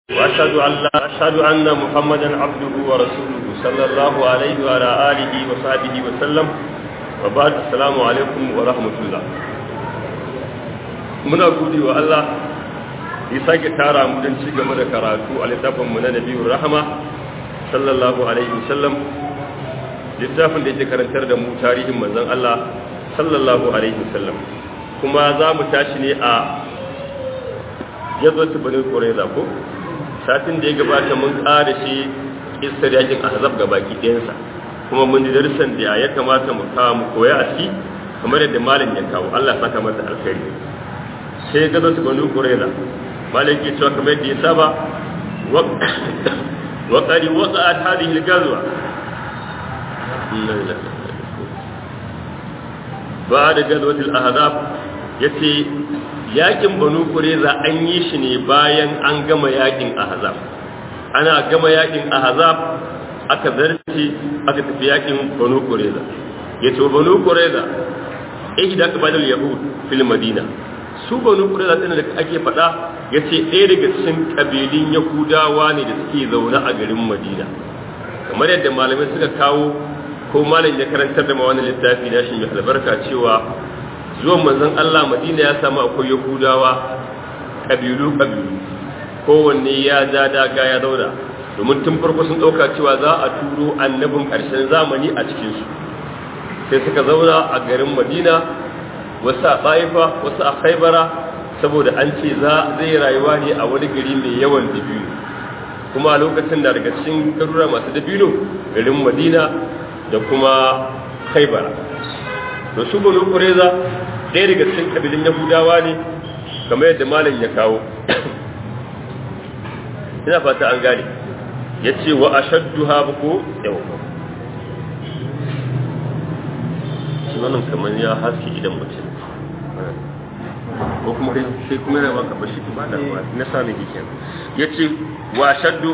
وأشهد أن لا أشهد أن محمدا عبده ورسوله صلى الله عليه وعلى آله وصحبه وسلم وبعد السلام عليكم ورحمة الله muna gode wa Allah ya sake tara mu don ci gaba da karatu a littafin mu na Nabiyur Rahama sallallahu alaihi wasallam littafin da yake karantar da mu tarihin manzon Allah sallallahu alaihi wasallam kuma za mu tashi ne a yazwatu bani qurayza ko satin da ya gabata mun ƙara shi kissar yakin ahzab ga baki ɗayansa kuma mun ji darussan da ya kamata mu kawo mu koya a ciki kamar yadda malam ya kawo Allah ya saka masa alkhairi sai ga zasu bani qurayza malam ke cewa kamar yadda ya saba wa qad waqa'at hadhihi al-ghazwa بعد غزوة الأحزاب yace yakin banu kureza an yi shi ne bayan an gama yakin ahzab ana gama yakin ahzab aka zarce aka tafi yakin banu kureza yace banu kureza ihda qabalul yahud fil madina su banu kureza din da ake faɗa yace ɗaya daga cikin kabilun yahudawa ne da suke zaune a garin madina kamar yadda malamai suka kawo ko malam ya karantar da ma wani littafi na shi mai albarka cewa zuwan manzon Allah Madina ya samu akwai Yahudawa kabilu kabilu kowanne ya ja daga ya zauna domin tun farko sun ɗauka cewa za a turo annabin ƙarshen zamani a cikinsu sai suka zauna a garin Madina wasu a Baifa wasu a Khaibara saboda an ce za zai rayuwa ne a wani gari mai yawan dabino kuma a lokacin da daga cikin garura masu dabino garin Madina da kuma Khaibara to su banu kureza ɗaya daga cikin kabilin yahudawa ne kamar yadda malam ya kawo ina fata an gane ya ce wa a shaddu haɓu ko yau shi wannan kamar ya haske idan mutum ko kuma sai kuma yana maka bashi ba da na sami gikin ya ce wa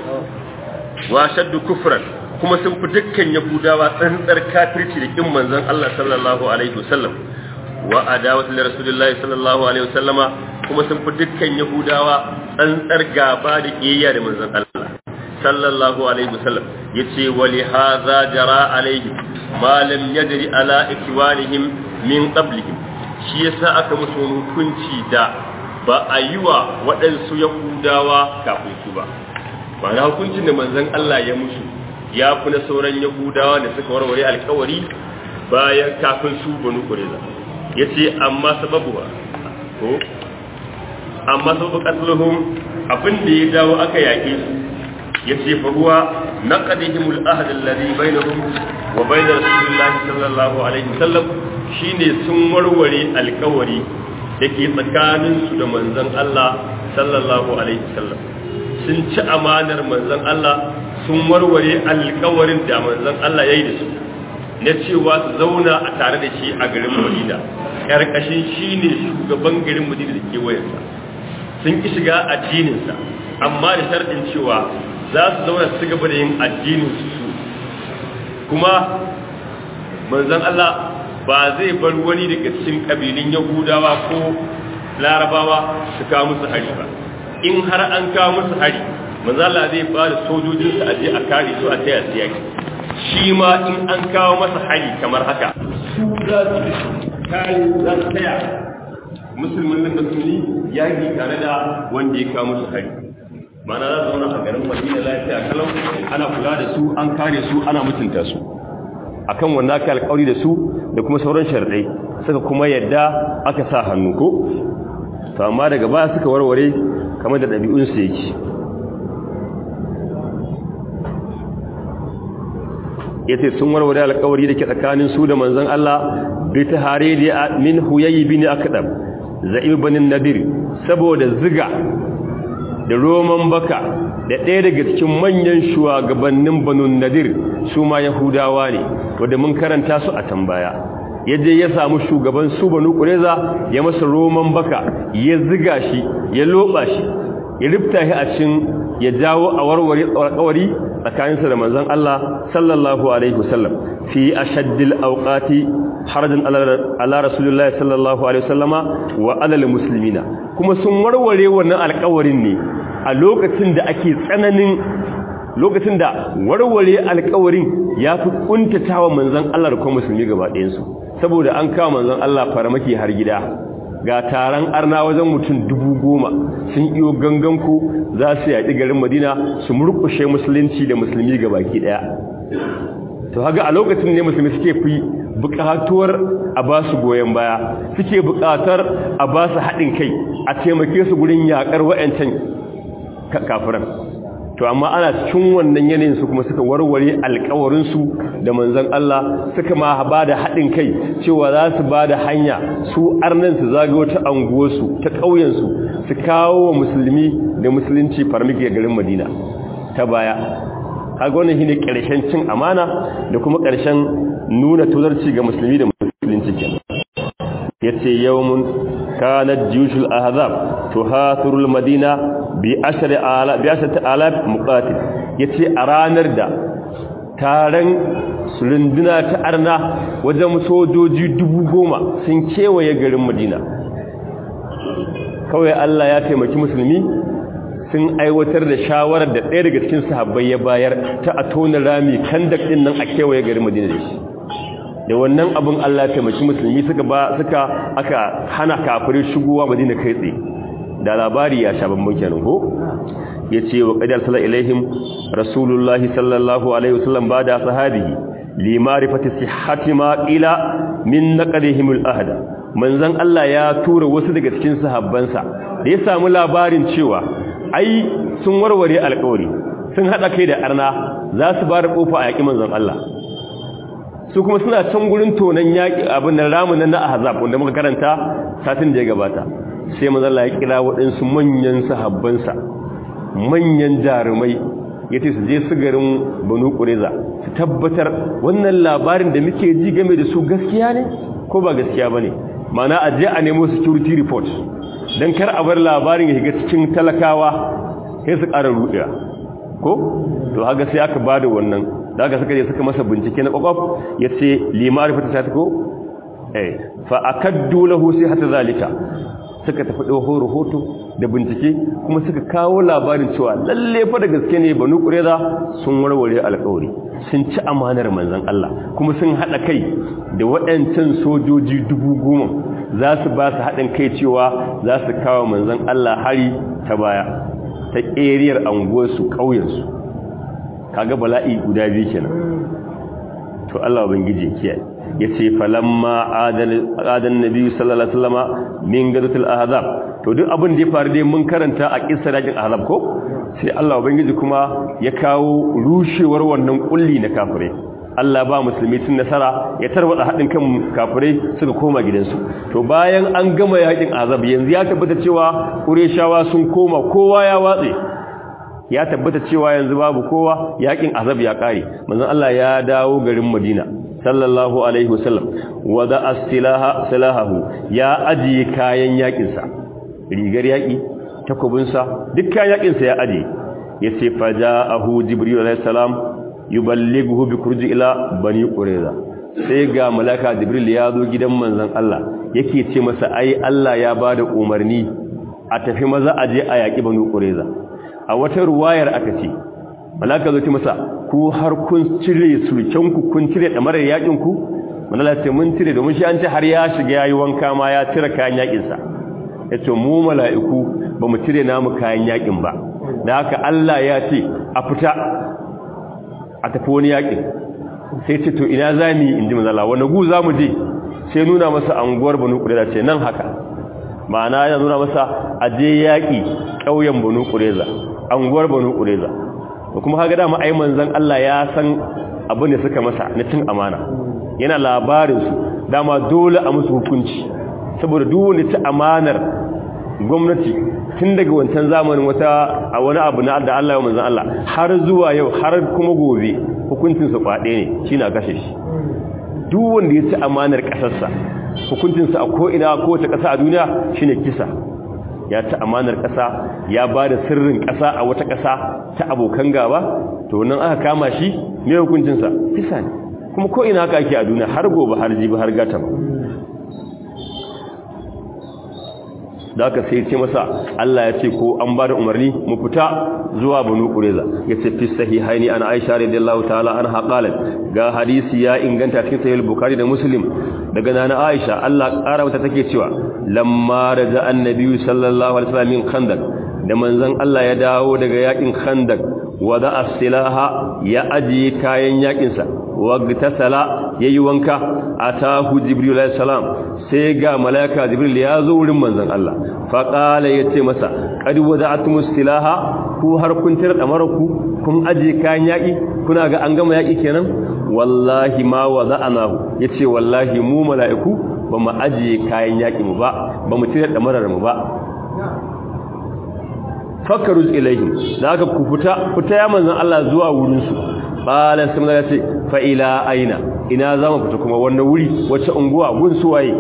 shaddu kufran kuma sun fi dukkan yahudawa tsantsar kafirci da kin manzon Allah sallallahu alaihi wasallam wa adawatu rasulillahi sallallahu alaihi wasallama kuma sun fi dukkan yahudawa tsantsar gaba da kiyayya da manzon Allah sallallahu alaihi wasallam yace wa li hadha jara alaihi ma lam yadri ala ikwanihim min qablihim shi yasa aka musu hukunci da ba a yi wa waɗansu yahudawa kafin su ba ba na hukuncin da manzon Allah ya musu ya fi na sauran yahudawa da suka warware alkawari bayan kafin su banu kureza ya ce amma sababuwa ko amma sababu katuluhun abin da ya dawo aka yaƙe su ya ce faruwa na ƙadihimul ahadin lari bainahum wa bainar rasulullahi sallallahu alaihi wasallam shine sun warware alkawari da ke tsakaninsu da manzon Allah sallallahu alaihi wasallam sun ci amanar manzon Allah sun warware alkawarin da manzon Allah ya yi da su na cewa su zauna a tare da shi a garin Madina karkashin shi ne shugaban garin Madina da kewayensa sun ki shiga addininsa amma da sharɗin cewa za su zauna su gaba da yin addinin su kuma manzon Allah ba zai bar wani daga cikin kabilun Yahudawa ko Larabawa su kawo musu hari ba in har an kawo musu hari manzala zai ba da sojojinsa a je a kare su a taya su yaki shi ma in an kawo masa hari kamar haka su za su kare za su taya musulmin nan da sunni yaki tare da wanda ya kawo musu hari mana za su zauna a garin madina lafiya kalau ana kula da su an kare su ana mutunta su akan wannan aka alƙawari da su da kuma sauran sharadai suka kuma yadda aka sa hannu ko to amma daga baya suka warware kamar da ɗabi'unsu yake yace sun warware alƙawari da ke tsakanin su da manzon Allah bi taharidi min huyay bin akdam za'ib bin nadir saboda ziga da roman baka da ɗaya daga cikin manyan shugabannin banu nadir su ma yahudawa ne wanda mun karanta su a tambaya yaje ya samu shugaban su banu kureza ya masa roman baka ya ziga shi ya loba shi ya rifta shi a cikin ya jawo a warware alƙawari tsakaninsa da manzon Allah sallallahu alaihi wasallam fi ashaddil awqati harajan ala rasulullahi sallallahu alaihi wasallama wa ala almuslimina kuma sun warware wannan alƙawarin ne a lokacin da ake tsananin lokacin da warware alkawarin ya fi kuntatawa manzon Allah da kuma musulmi gaba ɗayansu saboda an kawo manzon Allah faramaki har gida ga taron arna wajen mutum dubu goma sun iyo ganganku za su yaƙi garin madina su murƙushe musulunci da musulmi ga baki ɗaya to haga a lokacin ne musulmi suke fi buƙatuwar a ba su goyon baya suke buƙatar a ba su haɗin kai a taimake su gurin yaƙar wa'yancan kafiran to amma ana cikin wannan yanayin su kuma suka warware alƙawarinsu da manzon Allah suka ma ba da haɗin kai cewa za su ba da hanya su arnan su zagayo ta anguwarsu ta ƙauyensu su kawo wa musulmi da musulunci farmaki garin Madina ta baya kaga wannan shine ƙarshen cin amana da kuma ƙarshen nuna tozarci ga musulmi da musulunci kenan yace yawmun kanat juyushul ahzab tuhathirul madina bi ashri ala bi ashri alaf muqatil yace a ranar da taron sulunduna ta arna wajen sojoji dubu goma sun kewaye garin madina kawai Allah ya taimaki musulmi sun aiwatar da shawarar da ɗaya daga cikin sahabbai ya bayar ta a tona rami kan da ɗin nan a kewaye garin madina da shi da wannan abin Allah ya taimaki musulmi suka ba suka aka hana kafirai shigowa madina kai tsaye da labari ya sha bambam kenan ko yace wa qad arsala ilaihim rasulullahi sallallahu alaihi wasallam bada sahabihi li ma'rifati sihhati ma ila min naqdihim al-ahd manzon Allah ya tura wasu daga cikin sahabbansa da ya samu labarin cewa ai sun warware alƙawari sun hada kai da arna za su bar kofa a yaki manzon Allah su kuma suna can gurin tonan yaki abin da ramunan na ahzab wanda muka karanta satin da ya gabata sai mazalla ya kira waɗansu manyan sahabbansa manyan jarumai ya ce su je su garin banu ƙureza su tabbatar wannan labarin da muke ji game da su gaskiya ne ko ba gaskiya ba ne mana a je a nemo security report don kar a bar labarin ya shiga cikin talakawa sai su ƙara ruɗewa ko to haka sai aka ba da wannan da aka suka je suka masa bincike na ƙwaƙwaf ya ce limari fata ta ko eh fa akaddu lahu sai hata zalika suka tafi ɗauko rahoto da bincike kuma suka kawo labarin cewa lalle fa da gaske ne banu ƙureza sun warware alƙawari sun ci amanar manzon Allah kuma sun haɗa kai da waɗancan sojoji dubu goma za su ba su haɗin kai cewa za su kawo manzon Allah hari ta baya ta ƙeriyar anguwarsu ƙauyensu kaga bala'i guda biyu kenan to Allah ubangiji kiyaye yace falamma adan nabi sallallahu alaihi wasallama min gadatul ahzab to duk abin da ya faru dai mun karanta a kissar yakin ahzab ko sai Allah ubangiji kuma ya kawo rushewar wannan kulli na kafirai Allah ba musulmi sun nasara ya tarwada hadin kan kafirai suka koma gidansu to bayan an gama yakin ahzab yanzu ya tabbata cewa qurayshawa sun koma kowa ya watse ya tabbata cewa yanzu babu kowa yakin azab ya kare manzon Allah ya dawo garin Madina sallallahu alaihi wasallam wada as-silaha silahahu ya ajiye kayan yakin sa rigar yaki takobin sa duk kayan yakin sa ya ajiye yace faja'ahu jibril alaihi salam yuballighu bi kurji ila bani qurayza sai ga malaka jibril ya zo gidan manzon Allah yake ce masa ai Allah ya bada umarni a tafi maza aje a yaki bani qurayza a wata ruwayar aka ce malaka zo ce masa ku har kun cire sulkenku kun cire damarar yakin ku malaka ce mun cire domin shi an ce har ya shiga yayi wanka ma ya cire kayan yakin sa yace mu mala'iku ba mu cire namu kayan yakin ba da haka Allah ya ce a fita a tafi wani yakin sai ce to ina zamu yi inji manzala wani gu zamu je sai nuna masa anguwar banu qurayza ce nan haka ma'ana ya nuna masa aje yaki ƙauyen banu qurayza anguwar banu qurayza da kuma kaga dama ai manzon Allah ya san abin da suka masa na cin amana yana labarin su dama dole a musu hukunci saboda duk wanda ci amanar gwamnati tun daga wancan zamanin wata a wani abu na da Allah ya manzon Allah har zuwa yau har kuma gobe hukuncin su kwade ne shine a kashe shi duk wanda ya ci amanar kasarsa hukuncin sa a ko ina ko ta kasa a duniya shine kisa ya ci amanar ƙasa ya ba da sirrin ƙasa a wata ƙasa ta abokan gaba to nan aka kama shi mai hukuncinsa kisa ne kuma ko ina haka ake a duniya har gobe har jibi har gata ba da aka sai ce masa Allah ya ce ko an ba da umarni mu fita zuwa banu qureza ya ce fi sahihaini an aisha radiyallahu ta'ala anha qalat ga hadisi ya inganta cikin sahih bukhari da muslim daga nana aisha Allah ƙara mata take cewa lamma raja annabi sallallahu alaihi wasallam min khandaq da manzon Allah ya dawo daga yakin khandaq wada as-silaha ya ajiye kayan yakin sa wagtasala yayi wanka atahu jibril alayhi salam sai ga malaika jibril ya zo wurin manzon Allah fa qala yace masa qad wada'tumus silaha ku har kun tira damaraku kun ajiye kayan yaki kuna ga an gama yaki kenan wallahi ma wada'anahu yace wallahi mu mala'iku ba mu ajiye kayan yaki mu ba ba mu tira damarar mu ba fakaruz ilaihim da aka ku fita fita ya manzon Allah zuwa wurin su qala sai ya ce fa ila aina ina zamu fita kuma wannan wuri wacce unguwa gun su waye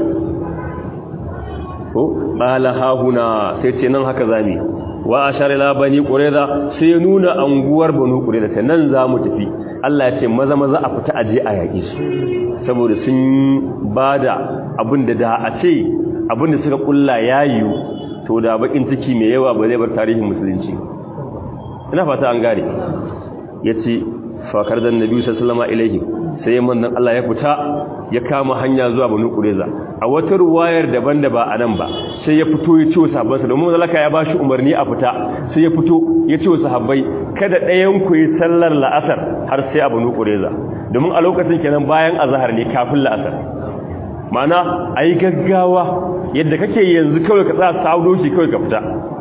ko qala ha huna sai ce nan haka zami wa ashara ila bani qurayza sai nuna anguwar banu qurayza ta nan zamu tafi Allah ya ce maza maza a fita aje a yaki su saboda sun bada abinda da a ce abinda suka kulla yayu to da bakin ciki mai yawa ba zai bar tarihin musulunci ina fata an gare yace fakar da nabi sallallahu alaihi sai manzon Allah ya fita ya kama hanya zuwa Banu Qurayza a wata ruwayar daban da ba anan ba sai ya fito ya ce wa sahabbansa domin zalaka ya bashi umarni a fita sai ya fito ya ce wa sahabbai kada ɗayan ku yi sallar la'asar har sai a Banu Qurayza domin a lokacin kenan bayan azhar ne kafin la'asar ma'ana ayi gaggawa yadda kake yanzu kawai ka tsaya saudo shi kawai ka fita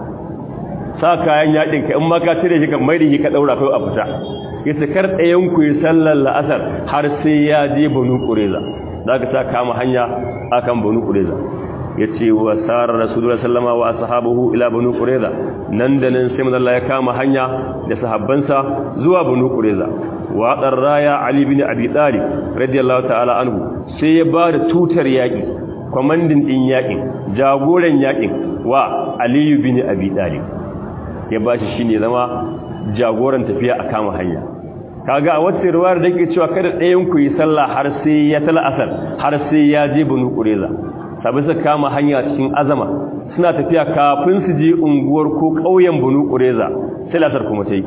sa kayan yakin ka in ma ka cire shi ka mai da shi ka daura kawai a fita yace kar ɗayan ku yi sallar la'asar har sai ya je banu qureza zaka sa kama hanya akan banu qureza yace wa sarar rasulullahi sallama wa ashabuhu ila banu qureza nan da nan sai manzo ya kama hanya da sahabbansa zuwa banu qureza wa qarraya ali bin abi talib radiyallahu ta'ala anhu sai ya ba da tutar yaki kwamandin din yakin jagoran yakin wa aliyu bin abi talib ya bashi shine zama jagoran tafiya a kama hanya kaga a wata riwayar da ke cewa kada ɗayan ku yi sallah har sai ya tala asar har sai ya je banu qureza sabai su kama hanya cikin azama suna tafiya kafin su je unguwar ko ƙauyen banu qureza sai lasar kuma ta yi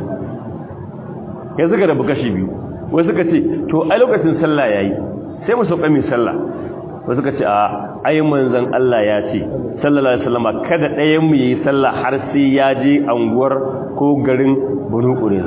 ya suka da bukashi biyu wai suka ce to a lokacin sallah yayi sai mu sauka mai sallah wasu ka ce a ai manzon Allah ya ce sallallahu alaihi wasallam kada ɗayan mu yi sallah har sai ya je anguwar ko garin Banu Qurayza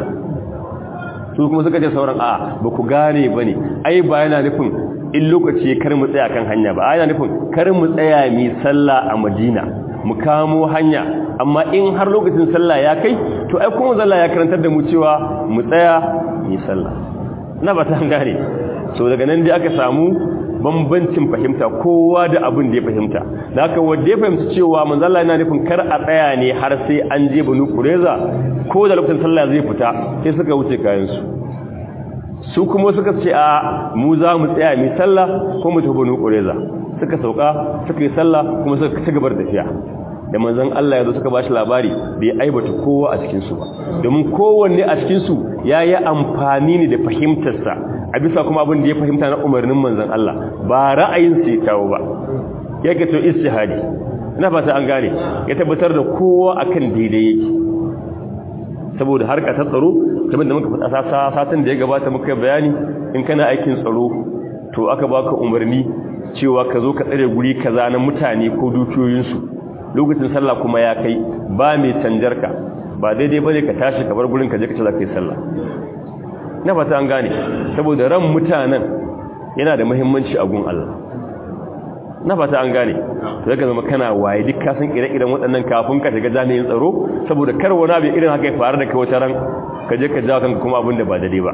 su kuma suka ce sauran a ba ku gane bane ai ba yana nufin in lokaci kar mu tsaya kan hanya ba yana nufin kar mu tsaya mi sallah a Madina mu kamo hanya amma in har lokacin sallah ya kai to ai kuma zalla ya karantar da mu cewa mu tsaya mi sallah na ba ta gane so daga nan dai aka samu bambancin fahimta kowa da abin da ya fahimta da haka wanda ya fahimci cewa manzala yana nufin kar a tsaya ne har sai an je banu kureza ko da lokacin sallah zai fita sai suka wuce kayansu su kuma suka ce a mu za mu tsaya mai sallah ko mu tafi banu kureza suka sauka suka yi sallah kuma suka ci gabar tafiya da manzon Allah ya zo suka bashi labari bai aibata kowa a cikin su ba domin kowanne a cikin su yayi amfani ne da fahimtarsa a bisa kuma abin da ya fahimta na umarnin manzon Allah ba ra'ayin sa ya kawo ba yake to istihadi ina fata an gane ya tabbatar da kowa akan daidai yake saboda harka ta tsaro kamar da muka faɗa satin da ya gabata muka bayani in kana aikin tsaro to aka baka umarni cewa ka zo ka tsare guri kaza na mutane ko dukiyoyinsu lokacin sallah kuma ya kai ba mai canjar ka ba daidai bane ka tashi ka bar gurin ka je ka ce za ka yi sallah na fata an gane saboda ran mutanen yana da muhimmanci a gun Allah na fata an gane to zaka zama kana waye duk ka san ire-iren waɗannan kafin ka shiga jami'in tsaro saboda kar wani abu irin haka ya faru da kai wata ran ka je ka jawo kanka kuma abin da ba daidai ba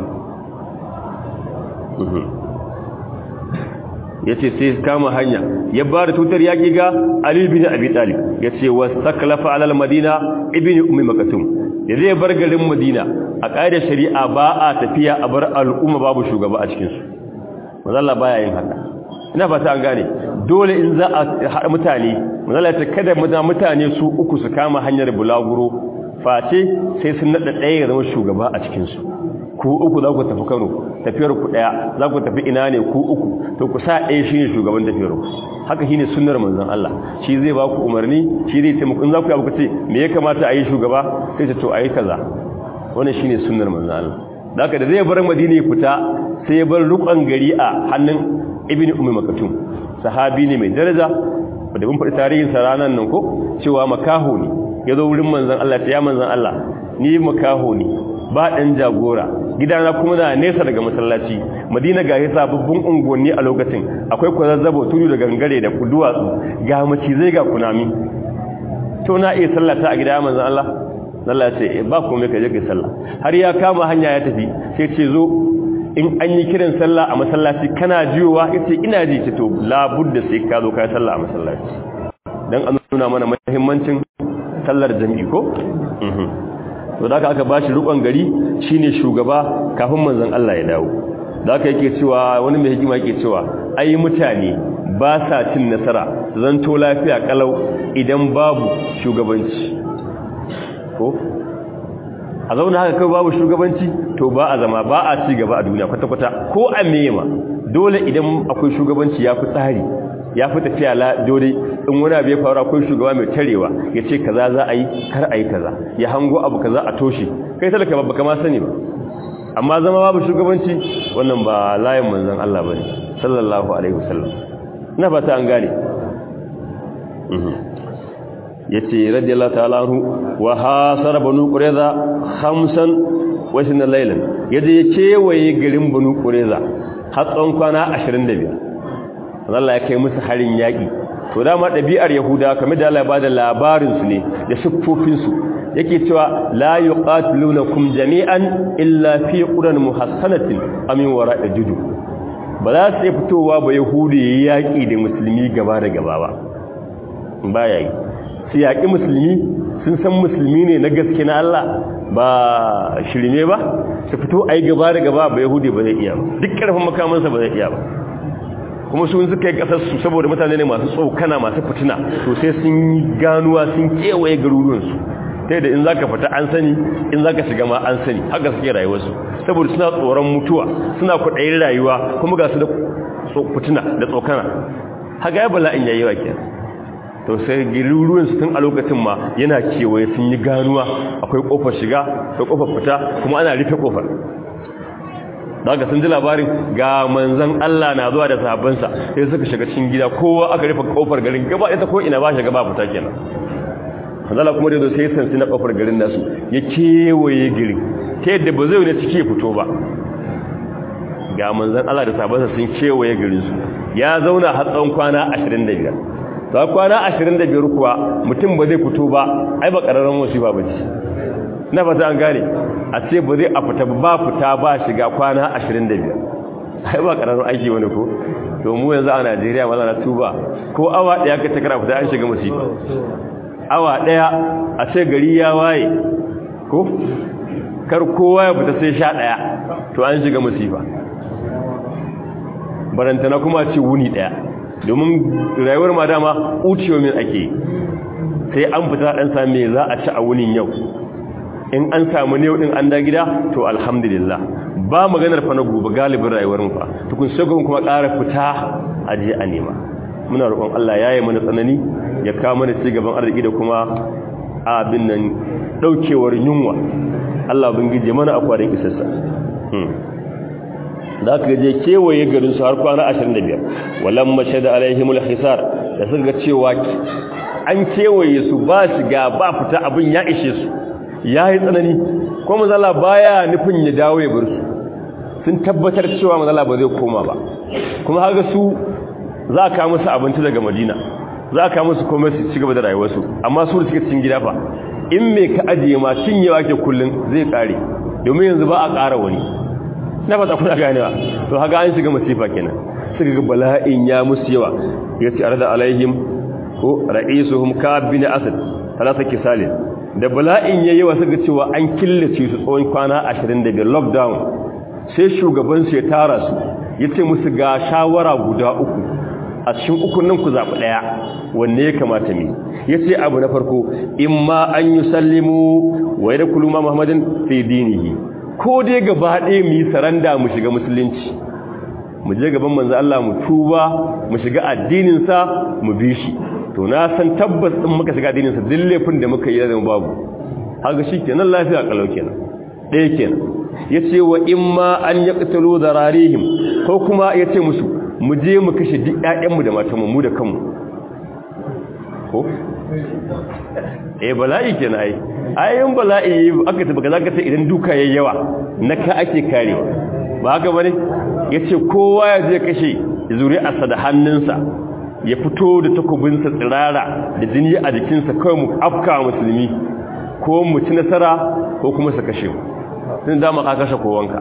ya ce sai kama hanya ya ba da tutar yaƙi ga Ali bin Abi Talib ya ce wa saklafa alal madina ibn ummi makatum ya zai bar garin madina a ƙa'idar shari'a ba a tafiya a bar al'umma babu shugaba a cikinsu mazalla baya yin haka ina fata an gane dole in za a haɗa mutane mazalla ta kada mutane su uku su kama hanyar bulaguro face sai sun naɗa ɗaya ya zama shugaba a cikinsu ku uku za ku tafi Kano tafiyar ku daya za ku tafi ina ne ku uku to ku sa ɗaya shine shugaban tafiyar ku haka shine sunnar manzon Allah shi zai ba ku umarni shi zai ce muku in za ku yi abu ce me ya kamata a yi shugaba sai ce to a yi kaza wannan shine sunnar manzon Allah da haka da zai bar Madina ya fita sai ya bar rukun gari a hannun Ibn Ummi Maktum sahabi ne mai daraja da mun faɗi tarihin sa ranan nan ko cewa makaho ne ya zo wurin manzon Allah ya manzon Allah ni makaho ne ba ɗan jagora gidana kuma na nesa daga masallaci madina ga yasa babban unguwanni a lokacin akwai kwazazzabo tudu da gangare da duwatsu ga macizai ga kunami to na iya sallata a gida manzon Allah Allah ce ba komai ka je kai sallah har ya kama hanya ya tafi sai ce zo in an yi kiran sallah a masallaci kana jiyowa yace ina ji ce to la budda sai ka zo kai sallah a masallaci dan an nuna mana muhimmancin sallar jami'i ko to da aka bashi rukon gari shine shugaba kafin manzon Allah ya dawo da aka yake cewa wani mai hikima yake cewa ai mutane ba sa cin nasara zanto lafiya kalau idan babu shugabanci ko a zauna haka kai babu shugabanci to ba a zama ba a ci gaba a duniya kwata-kwata ko a mema dole idan akwai shugabanci ya fi tsari ya fi tafiya la dole in wani abu ya faru akwai shugaba mai tarewa ya ce kaza za a yi kar a yi kaza ya hango abu kaza a toshe kai talaka babba kama sani ba amma zama babu shugabanci wannan ba layin manzon Allah bane sallallahu alaihi wasallam ina fata an gane yace radiyallahu ta'ala anhu wa hasara banu qurayza khamsan wa sinna laylan yaje ya kewaye garin banu qurayza har tsawon kwana 25 Allah ya kai musu harin yaki to dama ɗabi'ar yahuda kamar da Allah ya bada labarin su ne da siffofin su yake cewa la yuqatilunakum jami'an illa fi quran muhassanatin amin wara'i judu ba za su fitowa ba yahudi yaki da musulmi gaba da gaba ba baya yi su yaƙi musulmi sun san musulmi ne na gaske na Allah ba shirme ba su fito a yi gaba da gaba ba yahudi ba zai iya ba duk ƙarfin makamansa ba zai iya ba kuma sun suka yi ƙasarsu saboda mutane ne masu tsokana masu fitina to sai sun yi ganuwa sun kewaye garuruwansu ta da in za ka fita an sani in za ka shiga ma an sani haka suke rayuwarsu saboda suna tsoron mutuwa suna kwaɗayin rayuwa kuma ga su da fitina da tsokana haka ya bala'in yayi wa kenan to sai giruruwan su tun a lokacin ma yana kewaye sun yi ganuwa akwai kofar shiga da kofar fita kuma ana rufe kofar daga sun ji labarin ga manzan Allah na zuwa da sahabbansa sai suka shiga cikin gida kowa aka rufe kofar garin gaba ita ko ina ba shiga ba fita kenan hanzala kuma da zo sai sansi na kofar garin nasu ya kewaye girin ta yadda ba zai wani ciki fito ba ga manzan Allah da sahabbansa sun kewaye garinsu ya zauna har tsawon kwana 25 ta kwana 25 kuwa mutum ba zai fito ba ai ba ƙararren musiba ba ce na fata an gane a ce ba zai a fita ba fita ba shiga kwana 25 ai ba ƙararren aiki wani ko to mu yanzu a Najeriya maza na tuba ko awa ɗaya ka takara fita an shiga musiba awa ɗaya a ce gari ya waye ko kar kowa ya fita sai sha ɗaya to an shiga musiba barantana kuma ce wuni ɗaya domin rayuwar ma dama uciyomin ake sai an fita dan same za a ci a wunin yau in an samu ne din an da gida to alhamdulillah ba maganar fa na gobe galibin rayuwar mu fa tukun shagon kuma ƙara fita a je a nema muna roƙon Allah yayi mana tsanani ya kawo mana ci gaban arziki da kuma abin nan daukewar yunwa Allah ubangije mana akwarin isassa da aka je kewaye garin su har kwana 25 walan mashada alaihimul hisar da suka ga cewa an kewaye su ba shiga ba fita abin ya ishe su yayi tsanani ko mazala baya nufin ya dawo ya bar su sun tabbatar cewa mazala ba zai koma ba kuma haka su za ka musu abinci daga Madina za ka musu komai su ci gaba da rayuwarsu amma su da suke cikin gida fa in me ka ajiye ma cinyewa ke kullun zai kare domin yanzu ba a ƙara wani na fata kuna ganewa to haka an shiga masifa kenan suka ga bala'in ya musu yawa yace arada alaihim ko ra'isuhum kab bin asad talata kisalin da bala'in yayi yawa suka cewa an killace su tsawon kwana 25 lockdown sai shugaban su ya tara su yace musu ga shawara guda uku a cikin ukun nan ku zabi daya wanne ya kamata mi yace abu na farko imma an yusallimu wa yadkhulu ma muhammadin fi dinihi ko dai gaba ɗaya mu yi saranda mu shiga musulunci mu je gaban manzo Allah mu tuba mu shiga addinin sa mu bi shi to na san tabbas din muka shiga addinin sa duk laifin da muka yi da babu haka shikenan lafiya kalau kenan ɗaya kenan yace wa imma an yaqtulu dararihim ko kuma yace musu mu je mu kashe duk ƴaƴanmu da matanmu mu da kanmu ko eh bala'i kenan ai ayin bala'i aka tabbata zaka sai idan duka yayi yawa naka ake kare ba haka bane yace kowa ya je kashe zuri'arsa da hannunsa ya fito da takobinsa tsirara da jini a jikinsa kawai mu afka musulmi ko mu ci nasara ko kuma su kashe mu sun dama ka kashe kowanka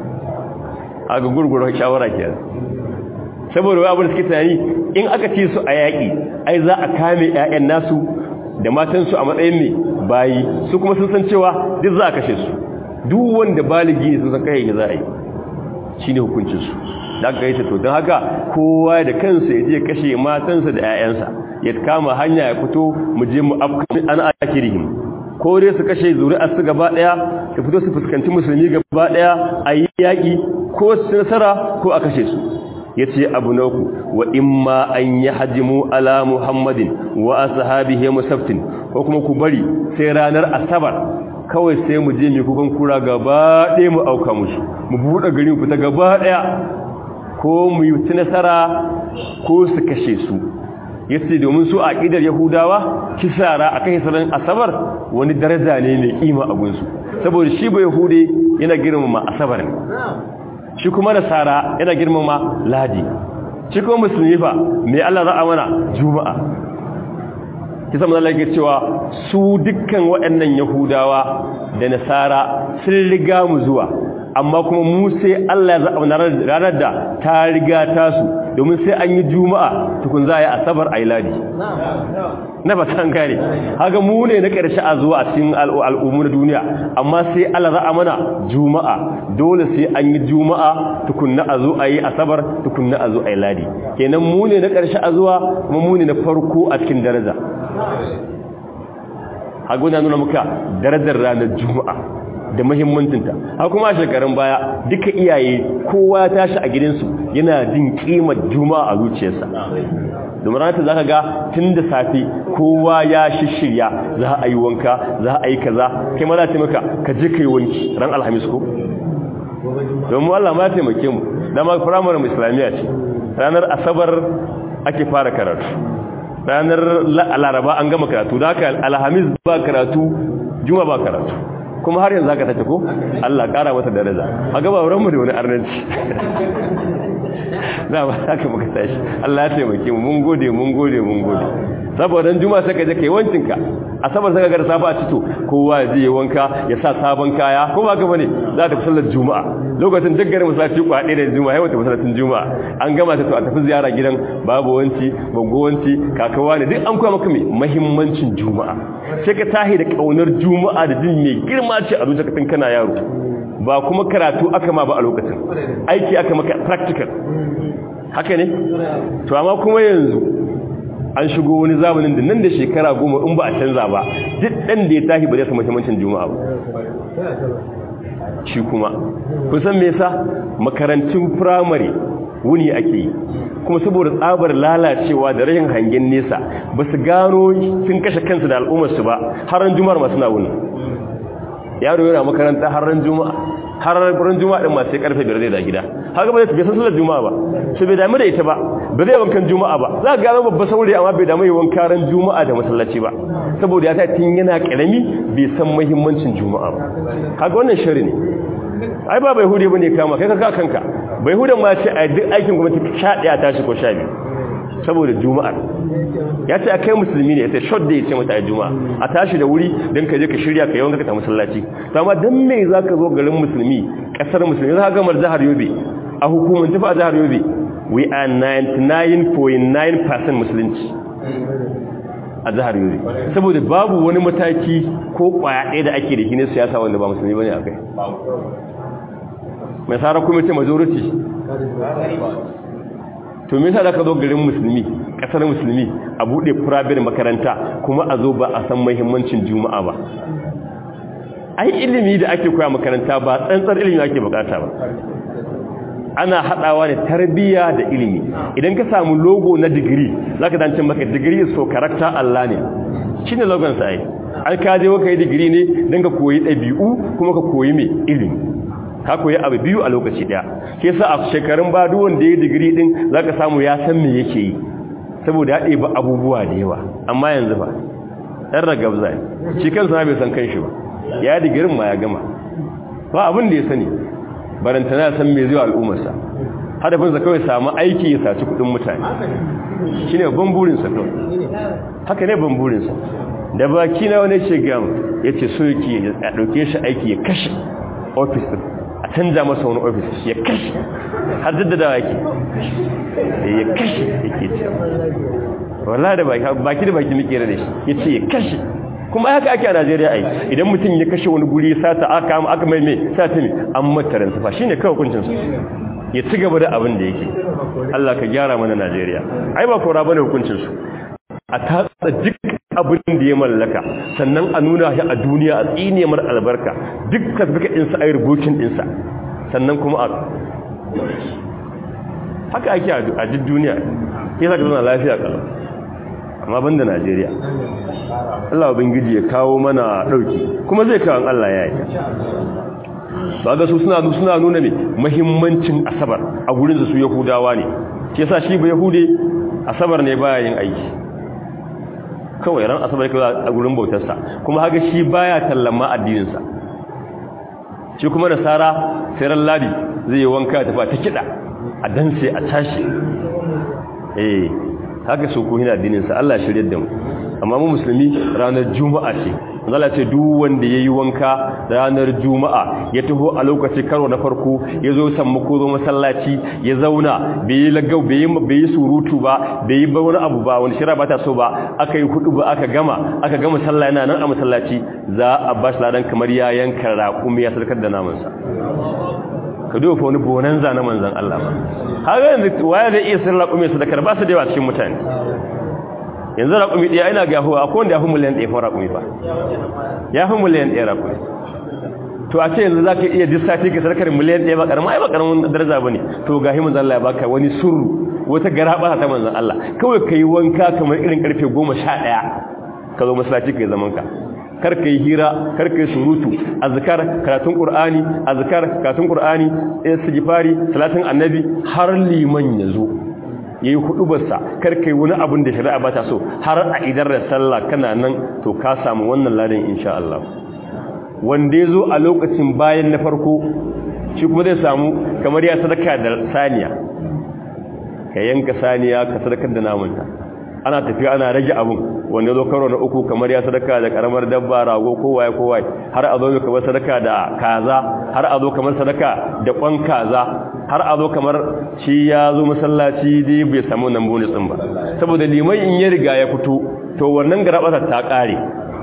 a ga gurgurar shawara kenan saboda wai abin da suke tunani in aka ci su a yaƙi ai za a kame 'ya'yan nasu da matansu a matsayin mai bayi su kuma sun san cewa duk za a kashe su duk wanda baligi ne sun san kai za a yi shi ne hukuncinsu da aka yi to don haka kowa da kansa ya je kashe matansa da 'ya'yansa ya kama hanya ya fito mu je mu afkami an akirihim ko dai su kashe zuri'ar su gaba daya su fito su fuskanci musulmi gaba daya a yi yaƙi ko su nasara ko a kashe su ya ce abu na uku wa imma an yi hajjimu ala muhammadin wa ashabihi musaftin ko kuma ku bari sai ranar asabar kawai sai mu je mai kukan kura gaba ɗaya mu auka musu mu buɗe gari mu fita gaba ɗaya ko mu yi ci nasara ko su kashe su ya ce domin su a ƙidar yahudawa kisara a kan hisarar asabar wani daraja ne mai ƙima a gunsu saboda shi ba yahude yana girmama asabar ne shi kuma nasara yana girmama ladi shi kuma musulmi fa mai Allah za a mana juma'a kisa manzo Allah yake cewa su dukkan waɗannan yahudawa da nasara sun riga mu zuwa amma kuma mu sai Allah ya zaɓa ranar da ta riga tasu domin sai an yi juma'a tukun za a yi asabar a yi ladi na ba ta gane haka mu ne na ƙarshe a zuwa a cikin al'ummu na duniya amma sai Allah za a mana juma'a dole sai an yi juma'a tukunna a zo a yi asabar tukunna a zo a yi ladi kenan mu ne na ƙarshe a zuwa kuma mu ne na farko a cikin daraja haka na nuna muka darajar ranar juma'a da muhimmancinta har kuma a shekarun baya duka iyaye kowa ya tashi a gidansu yana jin kimar juma'a a zuciyarsa domin ranar za ka ga tun da safe kowa ya shishirya za a yi wanka za a yi kaza kai ma za ta maka ka je ka yi wanki ran alhamis ko domin Allah ma taimake mu dama firamare islamiyya ce ranar asabar ake fara karatu ranar laraba an gama karatu da haka alhamis ba karatu juma ba karatu kuma har yanzu aka tace ko Allah kara mata daraja a gaba wurin mu da wani arnanci za ba haka muka tashi Allah ya taimake mu mun gode mun gode mun gode saboda juma sai ka je kai wancinka asabar sai ka ga safa a cito kowa ya je wanka ya sa sabon kaya ko ba ka bane za ta fi sallar juma'a lokacin dukkan masallaci kwaɗe da juma'a yawan ta masallacin juma'a an gama ta to a tafi ziyara gidan babu wanci bago wanci kakawa ne duk an koya maka mai muhimmancin juma'a sai ka tahi da kaunar juma'a da jin mai girma ce a zuciyarka tun kana yaro ba kuma karatu aka ma ba a lokacin aiki aka maka practical haka ne to amma kuma yanzu an shigo wani zamanin da nan da shekara goma in ba a canza ba duk ɗan da ya tashi ba zai samu muhimmancin juma'a ba shi kuma kusan me yasa makarantun firamare wuni ake yi kuma saboda tsabar lalacewa da rashin hangen nesa ba su gano sun kashe kansu da al'ummarsu ba har ran juma'ar masu na wuni yaro yana makaranta har ran juma'a har ran juma'a din ma sai karfe 5 da gida haka ba zai tafi sallar juma'a ba sai bai damu da ita ba ba zai wankan juma'a ba za ga gano babba saurayi amma bai damu yawan karan juma'a da masallaci ba saboda ya ta tun yana karami bai san muhimmancin juma'a ba kaga wannan shari ne ai ba bai hude bane kama kai ka kanka bai hudan ma ce a duk aikin gwamnati sha daya tashi ko sha biyu saboda juma'a ya ce a kai musulmi ne ya ce shot da ya ce mata a juma'a a tashi da wuri don ka je ka shirya ka yawan ka ta masallaci amma don me za ka zo garin musulmi kasar musulmi za ka gamar jihar yobe a hukumar tafi a jihar yobe we are 99.9% musulunci a jihar yobe saboda babu wani mataki ko kwaya ɗaya da ake da shi ne siyasa wanda ba musulmi bane a kai mai tsara kuma ce majority to me yasa da ka zo garin musulmi kasar musulmi a bude private makaranta kuma a zo ba a san muhimmancin juma'a ba ai ilimi da ake koya makaranta ba tsantsar ilimi ake bukata ba ana hadawa da tarbiyya da ilimi idan ka samu logo na digiri zaka dace maka digiri so character Allah ne shine logon sa ai ai ka je ka yi digiri ne dan ka koyi dabi'u kuma ka koyi me ilimi ka koyi abu biyu a lokaci daya ke sa a shekarun ba duk wanda ya digiri din zaka samu ya san me yake yi saboda ya ɗeba abubuwa da yawa amma yanzu ba ɗan ragabza ne shi kansa bai san kanshi ba ya digirin ma ya gama ba abin da ya sani barantana ya san me zai al'ummarsa hadafinsa kawai samu aiki ya saci kudin mutane shi ne ban burinsa kawai haka ne ban burinsa da baki na wani ce gam ya ce so yake ya ɗauke shi aiki ya kashe ofis a canza masa wani ofis ya kashe har jaddada yake ya kashe yake ce wala da baki da baki nake da shi ya ce ya kashe kuma haka ake a Najeriya ai idan mutum ya kashe wani guri sata aka aka mai mai sata ne an mataran sa shine kawai hukuncin sa ya ci gaba da abin da yake Allah ka gyara mana Najeriya ai ba kora bane hukuncin su a tatsa duk abin da ya mallaka sannan a nuna shi a duniya a tsine mar albarka duk kasbika din sa ai rubucin din sa sannan kuma a haka ake a duk duniya sai zaka zauna lafiya kalau amma banda Najeriya Allah ubangiji ya kawo mana dauki kuma zai kawo Allah ya yi ga su suna suna nuna ne muhimmancin asabar a gurin su Yahudawa ne ke sa shi ba Yahude asabar ne baya yin aiki kawai ran asabar kawai a gurin bautarsa kuma haka shi baya tallama addinin sa shi kuma nasara sai ran ladi zai yi wanka ta fa ta kida a danse a tashi eh haka su ku hina addininsa Allah shirye da mu amma mu musulmi ranar juma'a ce Allah ce duk wanda yayi wanka ranar juma'a ya taho a lokaci karo na farko ya zo sammako zo masallaci ya zauna bai yi lagau bai yi bai yi surutu ba bai yi wani abu ba wani shira ba ta so ba aka yi hudu ba aka gama aka gama sallah yana nan a masallaci za a bashi ladan kamar ya yanka raƙumi ya sarkar da namansa ka duba wani bonanza na manzan Allah ba haka yanzu waya zai iya sirra raƙumi sadakar ba su da yawa cikin mutane yanzu raƙumi ɗaya ina ga yahuwa akwai wanda ya fi miliyan ɗaya fa raƙumi ba ya fi miliyan ɗaya raƙumi to a ce yanzu za ka iya duk sati ka sadakar miliyan ɗaya ba ƙarama ai ba ƙaramin daraja ba ne to ga himin Allah ya baka wani surru wata gara ba ta manzan Allah kawai ka yi wanka kamar irin ƙarfe goma sha ɗaya ka zo masallaci ka yi zaman ka kar ka yi hira kar ka yi surutu azkar karatun qur'ani azkar karatun qur'ani istighfari salatin annabi har liman yazo yayi hudubarsa kar ka yi wani abin da shari'a ba ta so har a idar da sallah kana nan to ka samu wannan ladan insha Allah wanda yazo a lokacin bayan na farko shi kuma zai samu kamar ya sadaka da saniya ka yanka saniya ka sadakar da namanta ana tafiya ana rage abun wanda zo karo na uku kamar ya sadaka da karamar dabba rago ko waye ko waye har a zo kamar sadaka da kaza har a zo kamar sadaka da kwan kaza har a zo kamar shi ya zo masallaci dai bai samu nan bonus din ba saboda liman in ya riga ya fito to wannan garabata ta kare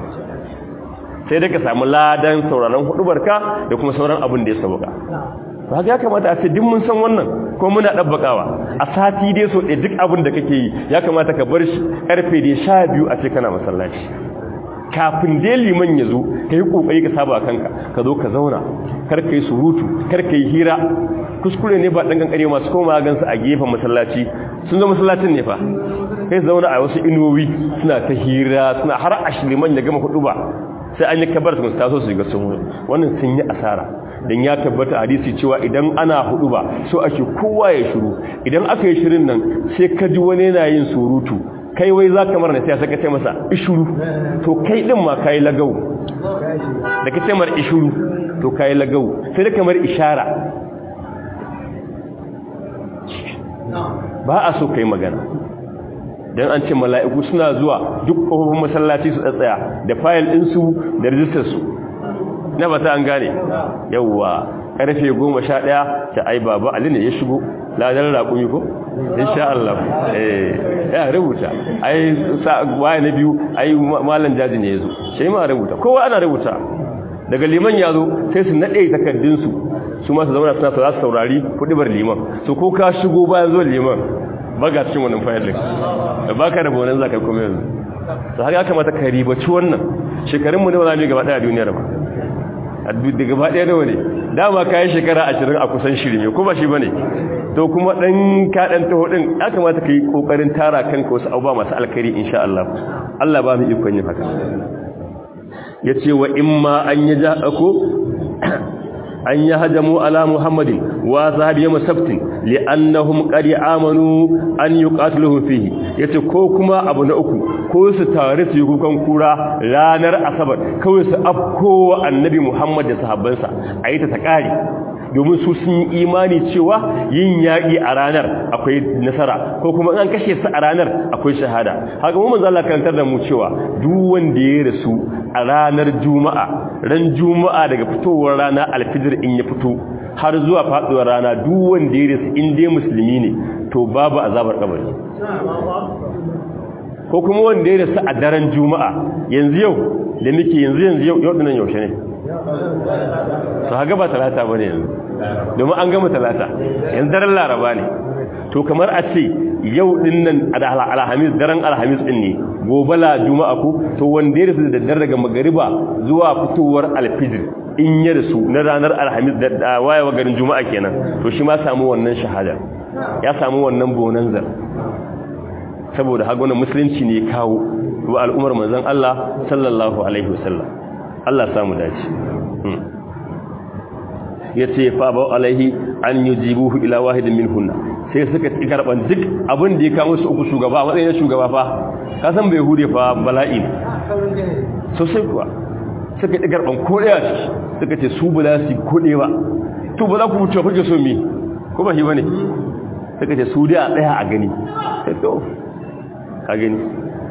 sai dai ka samu ladan sauraron hudubarka da kuma sauran abin da ya sauka ba ya kamata a ce duk mun san wannan ko muna dabbakawa a sati dai so ɗaya duk abin da kake yi ya kamata ka bar shi karfe da sha biyu a ce kana masallaci kafin dai liman ya zo ka yi ƙoƙari ka saba kanka ka zo ka zauna kar ka yi surutu kar ka yi hira kuskure ne ba ɗan ƙanƙare masu koma gansu a gefen masallaci sun zo masallacin ne fa kai zauna a wasu inuwowi suna ta hira suna har a liman ya gama hudu ba sai an yi kabar su taso su ga sun wannan sun yi asara don ya tabbata hadisi cewa idan ana hudu ba so ake kowa ya shiru idan aka yi shirin nan sai ka ji wani yana yin surutu kai wai za ka mara na sai ka ce masa ishuru to kai din ma ka yi lagau da ka ce mara ishuru to ka yi lagau sai da kamar ishara ba a so ka yi magana don an ce mala'iku suna zuwa duk ƙofofin masallaci su tsaya da fayil ɗinsu da rijistarsu na ba ta an gane yauwa ƙarfe goma sha ɗaya ta ai baba ali ne ya shigo ladar raƙumi ko? insha Allah ya rubuta ai waye na biyu ai malam jaji ne ya zo shi ma rubuta kowa ana rubuta daga liman ya zo sai su naɗe takardunsu su masu zauna suna za su saurari kuɗibar liman su ko ka shigo bayan zuwa liman baga cikin wannan fayilin da baka da bonan zakai kuma yanzu to haka kamata ka ribaci wannan shekarun mu ne wala ne gaba daya duniyar ba a da gaba ɗaya nawa ne dama kayan shekara ashirin a kusan shirme ko ba shi ba ne to kuma ɗan kaɗan taho ɗin ya kamata ka yi ƙoƙarin tara kanka wasu abubuwa masu alkari insha Allah Allah ba mu ikon yin haka ya ce wa in ma an yi ja ko an yi hajjamu ala muhammadin wa sahabi yamma sabtin li'annahum qad amanu an yuqatiluhum fihi yace ko kuma abu na uku ko su tare su yi kukan kura ranar asabar kawai su afko annabi muhammad da sahabbansa ayi ta takari domin su sun yi imani cewa yin yaƙi a ranar akwai nasara ko kuma an kashe su a ranar akwai shahada haka mu manzo Allah karantar da mu cewa duk wanda ya rasu a ranar juma'a ran juma'a daga fitowar rana alfijir in ya fito har zuwa faduwar rana duk wanda ya rasu in dai musulmi ne to babu azabar kabari ko kuma wanda ya rasu a daren juma'a yanzu yau da muke yanzu yanzu yau yau dinan yaushe ne to haga ba talata bane yanzu domin an gama talata yanzu daren laraba ne to kamar a ce yau din nan alhamis daren alhamis din ne gobe la juma'a ko to wanda ya rasu da daddare daga magariba zuwa fitowar alfijir in ya rasu na ranar alhamis da wayewa garin juma'a kenan to shi ma samu wannan shahada ya samu wannan bonanzar saboda hagunan musulunci ne kawo wa al'ummar manzon Allah sallallahu alaihi wasallam Allah samu dace yace fa ba alaihi an yujibuhu ila wahidin minhunna sai suka ci karban duk abin da ya kawo su uku shugaba a matsayin shugaba fa ka san bai hude fa bala'i sosai kuwa suka ci karban ko daya ciki suka ce su ba za su kode ba to ba za ku mutu kuke so mi ko ba shi bane suka ce su dai a tsaya a gani sai to ka gani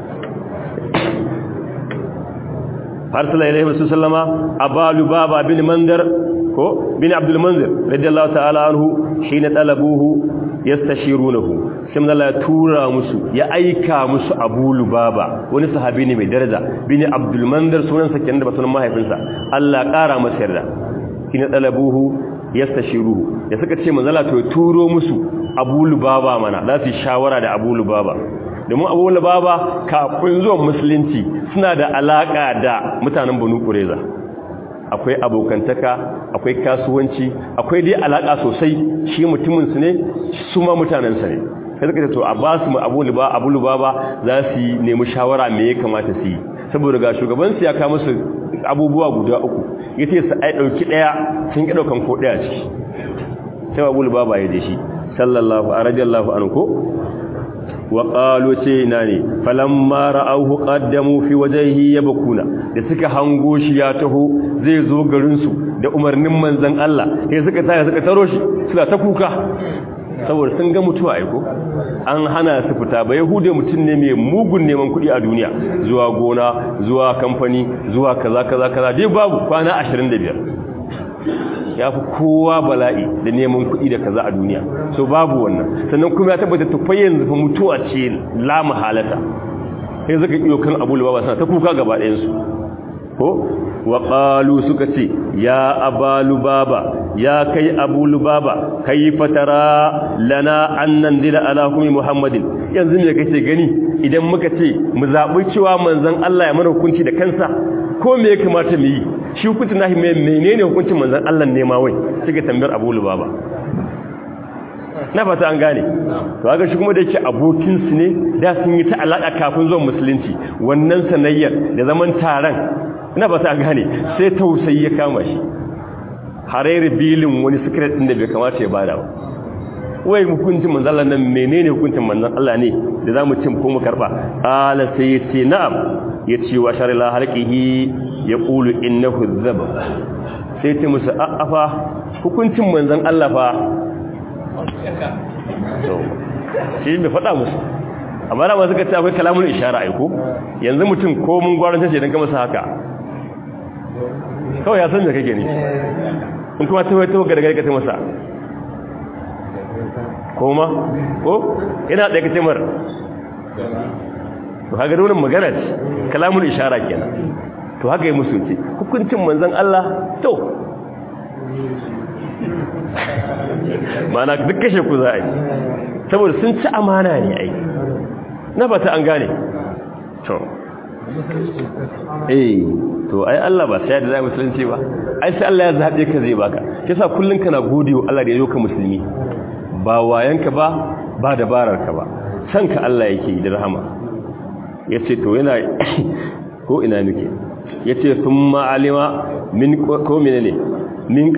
farsala ilaihi wasu sallama abalu baba bin mandar ko bin abdul manzir radiyallahu ta'ala anhu hina talabuhu yastashirunahu sai Allah ya tura musu ya aika musu Abu Lubaba wani sahabi ne mai daraja bin Abdul Mandar sunan sa kenan da sunan mahaifinsa Allah kara masa yarda hina talabuhu yastashiruhu ya suka ce manzo Allah to turo musu Abu Lubaba mana za su shawara da Abu Lubaba domin Abu Lubaba kafin zuwan musulunci suna da alaka da mutanen Banu Qurayza akwai abokantaka akwai kasuwanci akwai dai alaka sosai shi mutumin su ne su ma mutanen sa ne sai suka ce to a ba su abu luba abu luba ba za su nemi shawara me ya kamata su yi saboda ga shugaban su ya kawo musu abubuwa guda uku yace su ai dauki daya sun ki daukan ko daya ciki sai abu luba ba ya da shi sallallahu radiyallahu anhu ko wa qalu ce ina ne falamma ra'awhu qaddamu fi wajhihi yabkuna da suka hango shi ya taho zai zo garin su da umarnin manzon Allah sai suka tsaya suka taro shi suna ta kuka saboda sun ga mutuwa aiko an hana su fita ba yahude mutum ne mai mugun neman kuɗi a duniya zuwa gona zuwa kamfani zuwa kaza kaza kaza dai babu kwana 25 ya fi kowa bala'i da neman kuɗi da kaza a duniya so babu wannan sannan kuma ya tabbata tufai yanzu fa mutuwa ce la mahalata sai zaka iyo kan abu lubaba sana ta kuka gaba ɗayansu ko wa qalu suka ce ya abalu baba ya kai abu lubaba kai fatara lana annan dila ala hukumi muhammadin yanzu ne kace gani idan muka ce mu zabi cewa manzon Allah ya mana hukunci da kansa ko me ya kamata mu yi shi hukuncin nahi menene hukuncin manzon Allah ne ma wai suka tambayar abu lubaba na fata an gane to ga shi kuma da yake abokin su ne da sun yi ta alaka kafin zuwan musulunci wannan sanayyar da zaman taron ina ba ta gane sai tausayi ya kama shi harairu bilin wani secret din da bai kamata ya bada ba wai hukuncin manzon Allah nan menene hukuncin manzon Allah ne da zamu cin ko mu karba ala sai yace na'am yace wa sharila halqihi yaqulu innahu dhab sai ce musu a'afa hukuncin manzon Allah fa to shi bai faɗa musu amma da masu kace akwai kalamun ishara aiko yanzu mutum ko mun gwaran ce dan ka masa haka kawai ya san da kake ne in kuma ta wato ga daga kace masa koma ko ina da kace mar to haka da wannan magana ce kalamun ishara kenan to haka yi musu ce hukuncin manzon Allah to mana duk kashe ku za a yi saboda sun ci amana ne ai na ba ta an gane to eh to ai Allah ba sai da zai musulunci ba ai sai Allah ya zabe ka zai baka kisa kullun kana godiyo Allah da ya yoka musulmi ba wayanka ba ba dabararka ba san ka Allah yake da rahama yace to yana ko ina nake yace thumma alima min ko menene min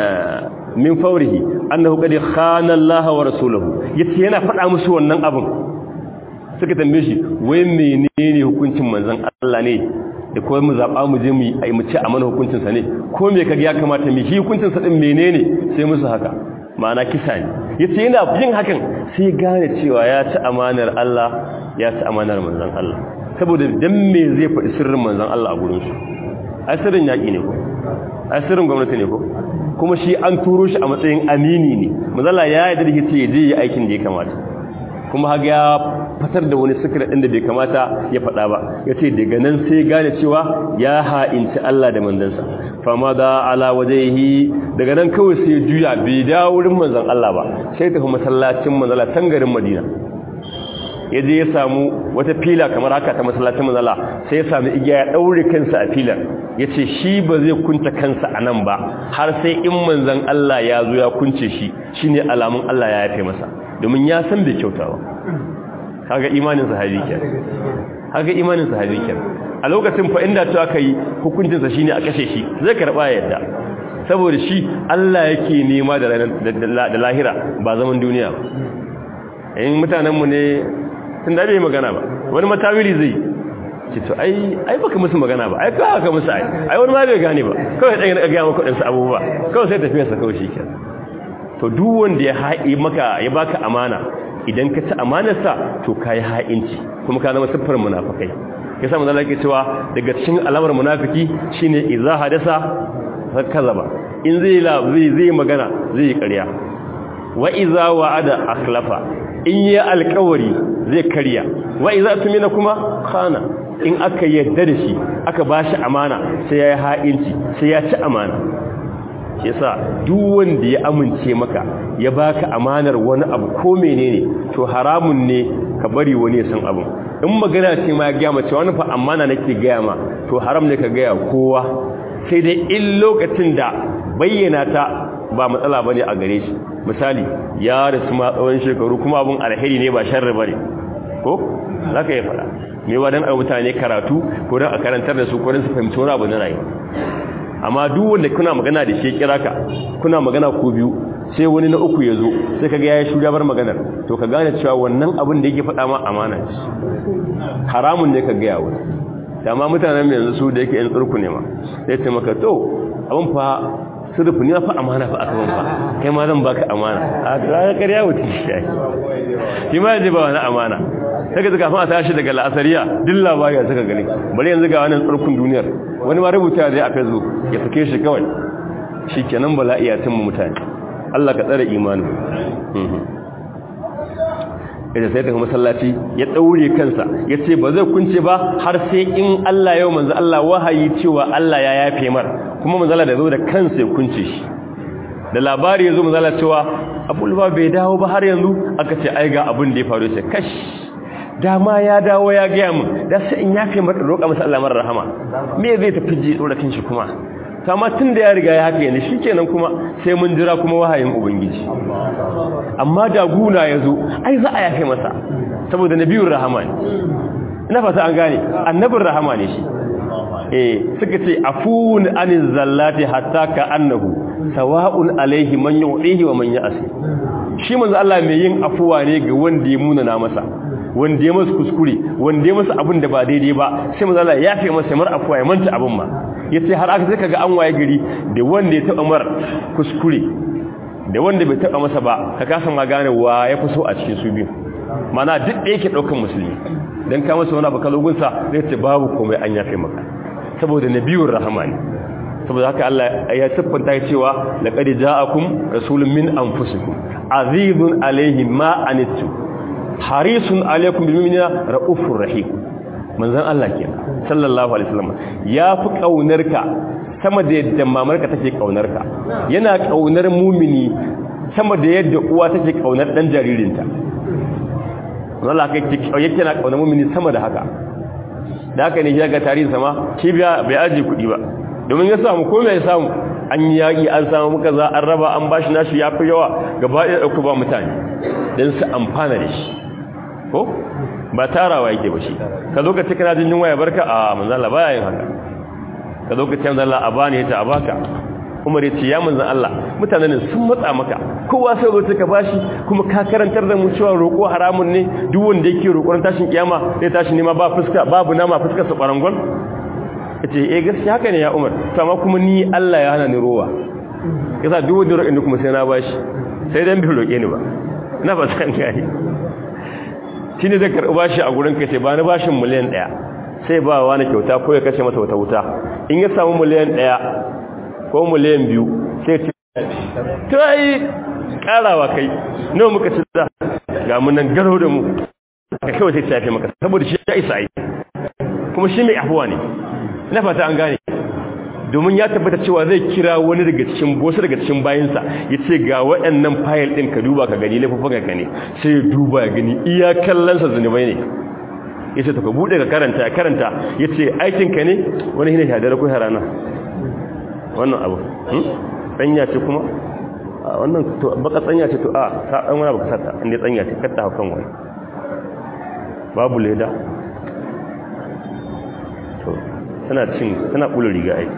min faurihi annahu qad khana Allah wa rasuluhu yace yana faɗa musu wannan abin suka tambaye shi wai menene hukuncin manzon Allah ne da kuma mu zaba mu je mu yi mu ci amana hukuncin sa ne ko me kage ya kamata mu shi hukuncin sa din menene sai musu haka ma'ana kisa ne yace yana yin hakan sai gane cewa ya ci amanar Allah ya ci amanar manzon Allah saboda dan me zai faɗi sirrin manzon Allah a gurin shi ai sirrin yaki ne ko ai sirrin gwamnati ne ko kuma shi an turo shi a matsayin amini ne mazala ya yi da ce je yi aikin da ya kamata kuma haga ya fatar da wani sikira ɗin da bai kamata ya faɗa ba ya ce daga nan sai gane cewa ya ha'inci Allah da manzansa fama da ala wajehi daga nan kawai sai juya bai dawo wurin manzan Allah ba sai tafi masallacin manzala tangarin madina ya je ya samu wata fila kamar haka ta masallacin manzala sai ya sami igiya ya ɗaure kansa a filar ya ce shi ba zai kunta kansa a nan ba har sai in manzan Allah ya zo ya kunce shi shi ne alamun Allah ya yafe masa domin ya san bai kyauta ba kaga imanin sahabi ke kaga imanin sahabi ke a lokacin fa inda ta kai hukuncinsa shine a kashe shi zai karba yadda saboda shi Allah yake nema da da lahira ba zaman duniya ba in mutanen mu ne tun da bai magana ba wani matawili zai ce to ai ai baka musu magana ba ai kawai ka musu ai ai wani ma bai gane ba kawai dan ga ga maka dinsu abubuwa kawai sai tafiya sa kawai shikenan to duk wanda ya haƙi maka ya baka amana idan ka ci amanarsa to kai ha'inci kuma ka zama siffar munafikai yasa manzo Allah yake cewa daga cikin alamar munafiki shine idza hadasa kazaba in zai la zai zai magana zai yi ƙarya wa idza wa'ada akhlafa in yi alƙawari zai karya wa idza tumina kuma khana in aka yadda da shi aka bashi amana sai ya yi ha'inci sai ya ci amana yasa duk wanda ya amince maka ya baka amanar wani abu ko menene to haramun ne ka bari wani ya san abin in magana ce ma ya gaya mace wani fa amana nake gaya ma to haram ne ka gaya kowa sai dai in lokacin da bayyana ta ba matsala bane a gare shi misali ya rasu ma tsawon shekaru kuma abun alheri ne ba sharri bane ko zaka yi fada me wa dan mutane karatu ko dan a karantar da su ko dan su fahimci wani abu na rayuwa amma duk wanda kuna magana da shi kira ka kuna magana ku biyu sai wani na uku ya zo sai kaga yayi shugabar maganar to ka gane cewa wannan abin da yake faɗa ma amana ce haramun ne ka ga yawo amma mutanen mai yanzu su da yake yan tsurku ne ma sai ce maka to abin fa sirfi ne fa amana fa aka ban fa kai ma zan baka amana a ga ƙarya wuce shi shi ma yaji ba wani amana sai ka kafin a tashi daga la'asariya duk labari ya suka gani bari yanzu ga wannan tsarkun duniyar wani ma rubuta zai a facebook ya sake shi kawai shi kenan bala'i ya cimma mutane Allah ka tsare imanin ita sai ta masallaci ya daure kansa ya ce ba zai kunce ba har sai in Allah yau manzo Allah wahayi cewa Allah ya yafe mar kuma manzo Allah da zo da kansa ya kunce shi da labari ya zo manzo Allah cewa Abdullah bai dawo ba har yanzu aka ce ai ga abin da ya faru sai kash dama ya dawo ya gaya mun da sai in yafe mata roƙa masa Allah mar rahama me zai tafi ji dora kanshi kuma kama tun da ya riga ya haka yana shikenan kuma sai mun jira kuma wahayin ubangiji amma da guna ya zo ai za a yafe masa saboda nabiyur rahama ne ina fata an gane annabin rahama ne shi eh suka ce afun aniz zallati hatta ka annahu sawa'un alaihi man yu'ihi wa man ya'si shi manzo Allah mai yin afuwa ne ga wanda ya munana masa wanda ya masa kuskure wanda ya masa abin da ba daidai ba sai manzo Allah ya fi masa mar afuwa ya manta abin ma yace har aka sai kaga an waye gari da wanda ya taba mar kuskure da wanda bai taba masa ba ka kasa ma gane wa ya fi so a cikin su biyu mana duk da yake daukan musulmi dan ka masa wani abu kalogunsa zai ce babu komai an yafe maka saboda nabiyur rahmani saboda haka Allah ya siffanta ya cewa laqad ja'akum rasulun min anfusikum azizun alayhi ma anittu harisun alaykum bil mu'minina raufur rahim manzon Allah kenan sallallahu alaihi wasallam ya fi kaunarka sama da yadda mamarka take kaunarka yana kaunar mumini sama da yadda uwa take kaunar dan jaririnta Allah kai yake na kaunar mumini sama da haka da haka ne ga tarihin sama shi biya bai aji kuɗi ba domin ya samu ko mai samu an yi yaƙi an samu muka za an raba an bashi nashi ya fi yawa gaba ɗaya ɗauka ba mutane don su amfana da shi ko ba tarawa yake ba shi ka zo ka ce kana jin waya barka a manzala baya yin haka ka zo ka ce manzala a bani ta a baka umar ya ce ya manzan Allah mutanen sun matsa maka kowa sai zo ka bashi kuma ka karantar da mu cewa roƙo haramun ne duk wanda yake roƙon tashin kiyama zai tashi nema ba fuska babu nama fuskar sa barangon yace eh gaskiya haka ne ya umar to amma kuma ni Allah ya hana ni rowa yasa duk wanda roƙin kuma sai na bashi sai dan bi roƙe ni ba ina ba san gani shine zai karɓi bashi a gurin ka sai ba ni bashin miliyan 1 sai ba wani kyauta ko ya kashe masa wata wuta in ya samu miliyan 1 ko miliyan biyu sai ce ta yi karawa kai nawa muka ci da ga munan garo da mu ka kawai sai tafi maka saboda shi ya isa yi kuma shi mai afuwa ne na fata an gane domin ya tabbata cewa zai kira wani daga cikin wasu daga cikin bayansa ya ce ga waɗannan fayil ɗin ka duba ka gani laifuffuka ka ne sai ya duba ya gani iya kallonsa zunubai ne ya ce ta ka buɗe ka karanta ya karanta ya ce aikinka ne wani hina shadar ko harana wannan abu tsanya ce kuma wannan baka tsanya ce to a ta dan wani baka sata inda tsanya ce katta hakan wani babu leda to tana cin tana kula riga ai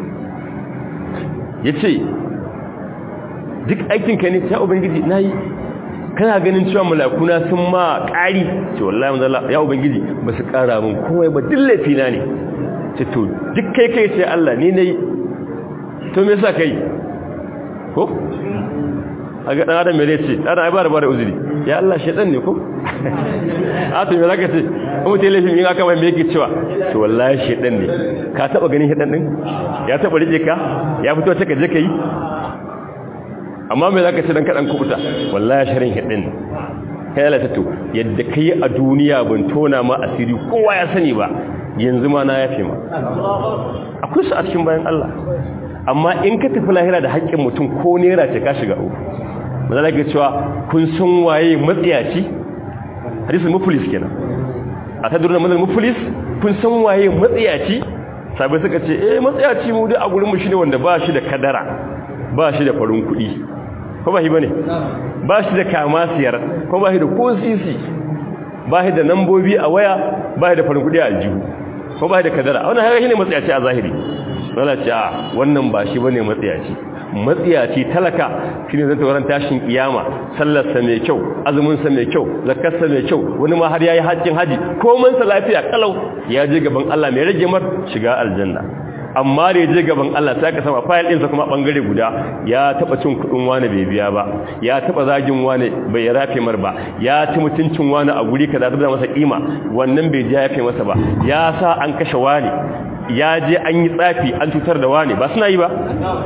yace duk aikin ka ne ta ubangiji nayi kana ganin cewa malakuna sun ma ƙari ce wallahi manzala ya ubangiji ba su ƙara min komai ba duk laifina ne ce to duk kai kai sai Allah ni nayi to me yasa kai ko a ga dan adam me ce dan ai ba da ba da uzuri ya Allah shedan ne ko a to me zaka ce kuma te laifin in aka mai me yake cewa to wallahi shedan ne ka taba ganin shedan din ya taba rike ka ya fito ta ka je kai amma me zaka ce dan kadan kubuta wallahi sharin shedan ne kai Allah ta to yadda kai a duniya ban tona ma asiri kowa ya sani ba yanzu ma na yafe ma akwai su a cikin bayan Allah amma in ka tafi lahira da haƙƙin mutum ko nera ce ka shiga uku mazala ga cewa kun san waye matsiyaci hadisul muflis kenan a ta durna mazal muflis kun san waye matsiyaci sabai suka ce eh matsiyaci mu dai a gurin mu shine wanda ba shi da kadara ba shi da farin kuɗi ko ba shi bane ba shi da kama siyar ko ba shi da ko sisi ba shi da nambobi a waya ba shi da farin kuɗi a aljihu ko ba shi da kadara wannan haka shine matsiyaci a zahiri zala ce a wannan ba shi bane matsiyaci matsiyaci talaka shine zan tawaran tashin kiyama sallarsa mai kyau azumin sa mai kyau zakarsa mai kyau wani ma har yayi hajjin haji komai sa lafiya kalau ya je gaban Allah mai rage mar shiga aljanna amma da ya je gaban Allah sai ka sama file ɗinsa kuma bangare guda ya taba cin kudin wani bai biya ba ya taba zagin wani bai rafe mar ba ya ci mutuncin wani a guri kaza da masa kima wannan bai ji ya yafe masa ba ya sa an kashe wani ya je an yi tsafi an cutar da wani ba suna yi ba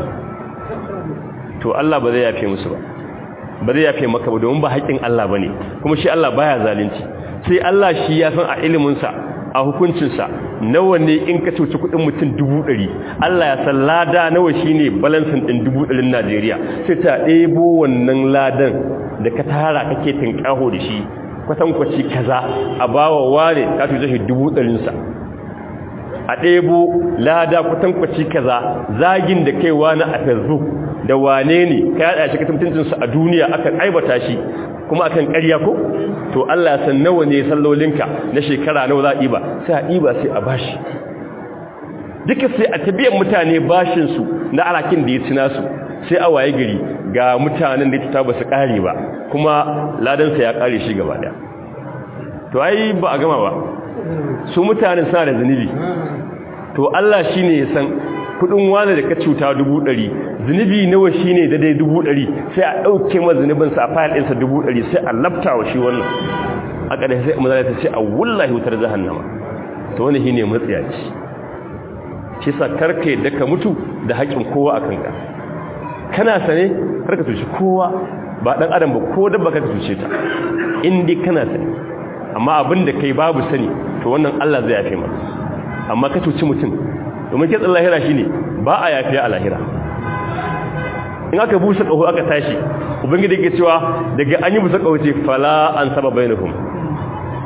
to Allah ba zai yafe musu ba ba zai yafe maka ba domin ba haƙƙin Allah ba ne kuma shi Allah baya zalunci sai Allah shi ya san a iliminsa a hukuncinsa nawa ne in ka cuci kuɗin mutum dubu ɗari Allah ya san lada nawa shi ne balansin ɗin dubu ɗarin Najeriya sai ta ɗebo wannan ladan da ka tara kake tinƙaho da shi kwatankwaci kaza a bawa wane ka cuce shi dubu ɗarinsa a ɗebo lada kwatankwaci kaza zagin da kai wani a facebook da wane ne ka yada shi katamtancinsa a duniya akan aibata shi kuma akan ƙarya ko to Allah ya san nawa ne sallolinka na shekara nawa za a ɗiba sai a ɗiba sai a bashi duka sai a tabiyan mutane bashinsu na alakin da ya ci nasu sai a waye gari ga mutanen da ta ba su ƙare ba kuma ladansa ya ƙare shi gaba ɗaya to ai ba a gama ba su mutanen suna da zunubi to Allah shi ne ya san kudin wani da ka cuta dubu ɗari zunubi nawa shi ne daidai dubu ɗari sai a ɗauke ma zunubinsa a fayil ɗinsa dubu ɗari sai a labta wa shi wannan a ƙarshe sai mazala ta ce a wullahi wutar jahannama to wani shi ne matsiyaci shi sa karka yadda ka mutu da haƙƙin kowa a kanka kana sane karka tushe kowa ba ɗan adam ba ko dabba karka tushe ta in dai kana sane amma abin da kai babu sani to wannan Allah zai yafe maka amma ka cuci mutum domin kitsin lahira shine ba a yafiya a lahira in aka busa kaho aka tashi ubangiji yake cewa daga an yi busa kaho ce fala an saba bainahum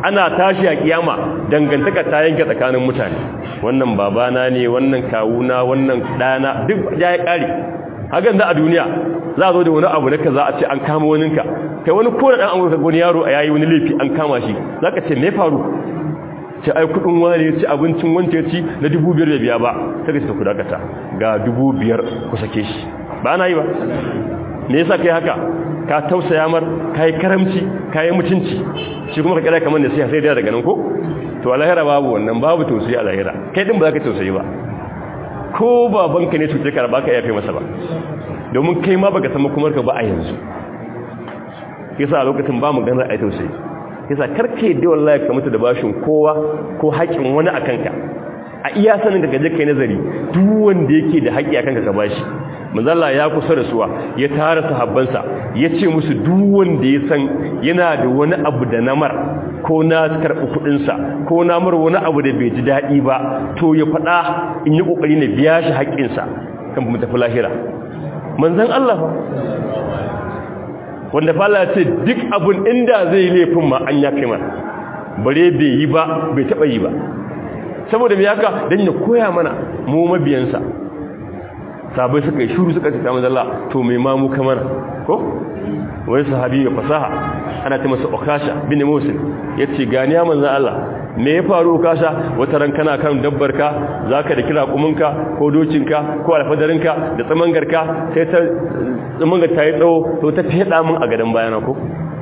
ana tashi a kiyama dangantaka ta yanke tsakanin mutane wannan babana ne wannan kawuna wannan dana duk ya yi kare hakan da a duniya za a zo da wani abu da ka za a ce an kama waninka kai wani kone dan amurka wani yaro a yayi wani laifi an kama shi za ka ce me faru ce ai kudin wani ya ci abincin wanda ya ci na dubu biyar da biya ba ta gaske ku dakata ga dubu biyar ku sake shi ba na yi ba me yasa kai haka ka tausaya mar ka yi karamci ka yi mutunci shi kuma ka kira kamar da sai sai da daga nan ko to a lahira babu wannan babu tausayi a lahira kai din ba za ka tausayi ba ko babanka ne cuce ka ba ka yafe masa ba domin kai ma baka san makomar ka ba a yanzu yasa a lokacin ba mu ganar a tausayi yasa karke da wallahi ka mutu da bashin kowa ko haƙin wani akan ka a iya sanin da gaje kai nazari duk wanda yake da haƙi akan ka ka bashi manzalla ya kusa da suwa ya tara sahabbansa ya ce musu duk wanda ya san yana da wani abu da namar ko na karɓi kuɗinsa ko na mar wani abu da bai ji daɗi ba to ya faɗa in yi ƙoƙari na biya shi haƙƙinsa kan mu tafi lahira manzan Allah fa wanda fa Allah ce duk abun inda zai laifin ma an ya kai mana bare bai yi ba bai taɓa yi ba saboda me haka dan ya koya mana mu mabiyansa sabai suka yi shuru suka ce ta manzala to mai mamu kamar ko wani sahabi ya fasaha ana ta masa okasha bin musul ya ce gani ya manzan Allah me ya faru okasha wata ran kana kan dabbarka za ka da kira kuminka ko dokinka ko alfadarinka da tsamangarka sai ta tsamangar ta yi tsawo to ta fiye min a gadon bayana ko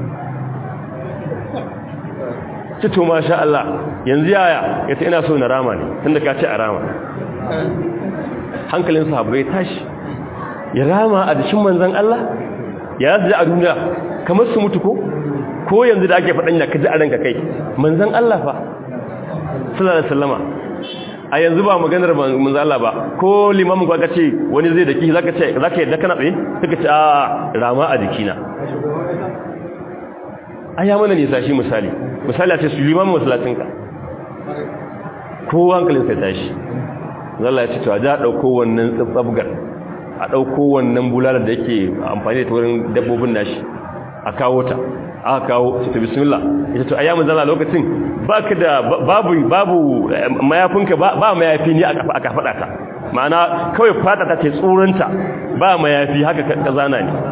cito masha Allah yanzu yaya ya ta ina so na rama ne tun da ka ce a rama hankalin sahabbai tashi ya rama a dashin manzan Allah ya zaji a duniya kamar su mutu ko ko yanzu da ake faɗanya ka ji a ranka kai manzan Allah fa sallallahu alaihi wasallama a yanzu ba maganar manzan Allah ba ko limamin ka ce wani zai daki zaka ce zaka yadda kana tsaye kaka ce a rama a jikina aya mana nisa shi misali misali a ce su limamin masallacinka kowa hankalin sai tashi zalla ya ce to a ja ɗauko wannan tsabgar a ɗauko wannan bulalar da yake amfani da wurin dabbobin nashi a kawo ta aka kawo su ta bismillah ita to ayyamin zalla lokacin baka da babu babu mayafinka ba mayafi ne aka faɗa ta ma'ana kawai fata ta ce tsuranta ba mayafi haka ka zana ne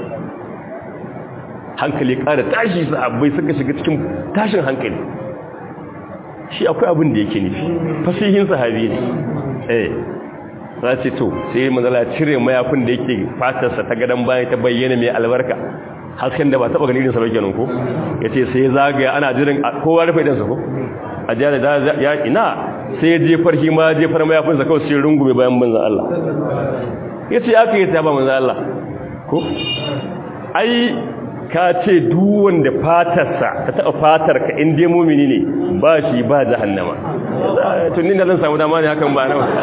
hankali ƙara tashi sahabbai suka shiga cikin tashin hankali shi akwai abin da yake nufi fasihin sahabi ne eh za ce to sai manzala cire mayafin da yake fatarsa ta gadon bayan ta bayyana mai albarka hasken da ba taɓa ganin irinsa bakin ko ya ce sai zagaya ana jirin kowa rufe idansa ko a jihar da ya ina sai ya jefar shi ma jefar mayafinsa kawai sai rungume bayan manzan Allah ya ce aka yi ta ba manzan Allah ko ai ka ce duwan da fatarsa ta taɓa fatar ka inda mumini ne ba shi ba jahannama tunin da zan samu dama ne hakan ba nawa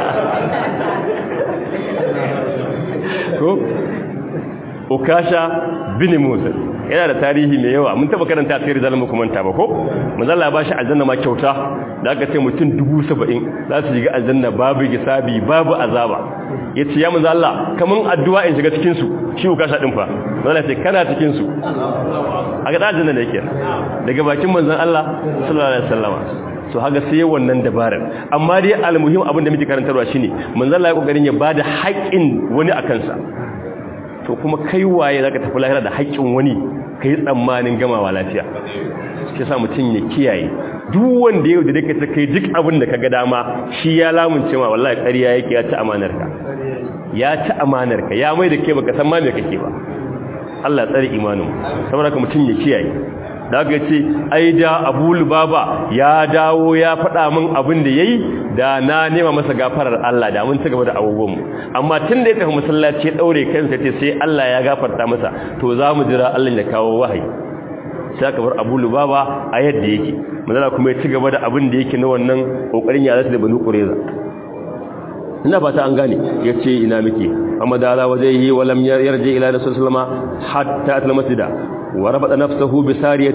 ko ukasha bin musa yana da tarihi mai yawa mun taba karanta sai rizal muku manta ba ko manzalla ba shi aljanna ma kyauta da aka ce mutum 70 za su shiga aljanna babu gisabi babu azaba yace ya manzo Allah kaman addu'a in shiga cikin su shi ukasha din fa manzalla ce kana cikin su a ga aljanna da yake daga bakin manzon Allah sallallahu alaihi wasallama so haga sai wannan dabarar amma dai almuhim abin da muke karantarwa shine manzon Allah ya kokarin ya bada haƙin wani akan sa to kuma kai waye zaka tafi lahira da haƙƙin wani kai tsammanin gamawa lafiya shi sa mutum ya kiyaye duk wanda yau da dake kai duk abin da kaga dama shi ya lamunce ma wallahi ƙarya yake ya ci amanarka ya ci amanarka ya mai da ke baka san ma me kake ba Allah tsare imanin saboda haka mutum ya kiyaye da aka ce ai da Abu Lubaba ya dawo ya faɗa min abin da yayi da na nema masa gafarar Allah da mun ci gaba da abubuwanmu amma tun da ya tafi masallaci ya daure kansa ce sai Allah ya gafarta masa to za mu jira Allah ya kawo wahayi sai aka bar Abu Lubaba a yadda yake manzala kuma ya ci gaba da abin da yake na wannan kokarin ya da Banu Qurayza ina fata an gane yace ina muke amma da ala wajhihi walam yarji ila rasul sallama hatta atal masjida wa rabata nafsuhu bi sariyatin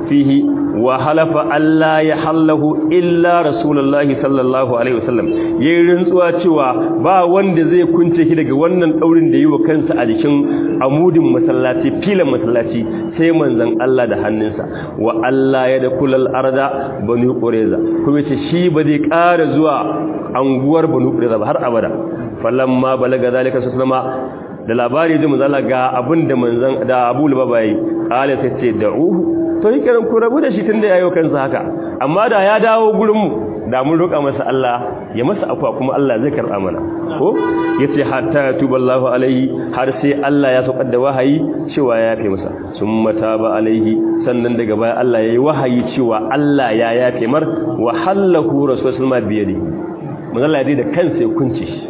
fihi wa halafa alla ya hallahu illa rasulullahi sallallahu alaihi wasallam yayin rantsuwa cewa ba wanda zai kunce shi daga wannan daurin da yi wa kansa a jikin amudin masallaci filan masallaci sai manzon Allah da hannunsa wa Allah ya da kulal arda banu qureza kuma ce shi ba zai ƙara zuwa anguwar banu qureza ba har abada falamma balaga zalika sallama da labari ji manzala ga abin da manzan da Abu Lubaba yi kale sai ce da'uhu to yi kiran ku rabu da shi tunda yayo kansa haka amma da ya dawo gurin mu da mun roƙa masa Allah ya masa akwa kuma Allah zai karɓa mana ko yace hatta tuballahu alaihi har sai Allah ya saukar da wahayi cewa ya yafe masa summa taba alaihi sannan daga baya Allah yayi wahayi cewa Allah ya yafe mar wa hallahu rasulullahi biyadi manzala ya da kansa ya kunce shi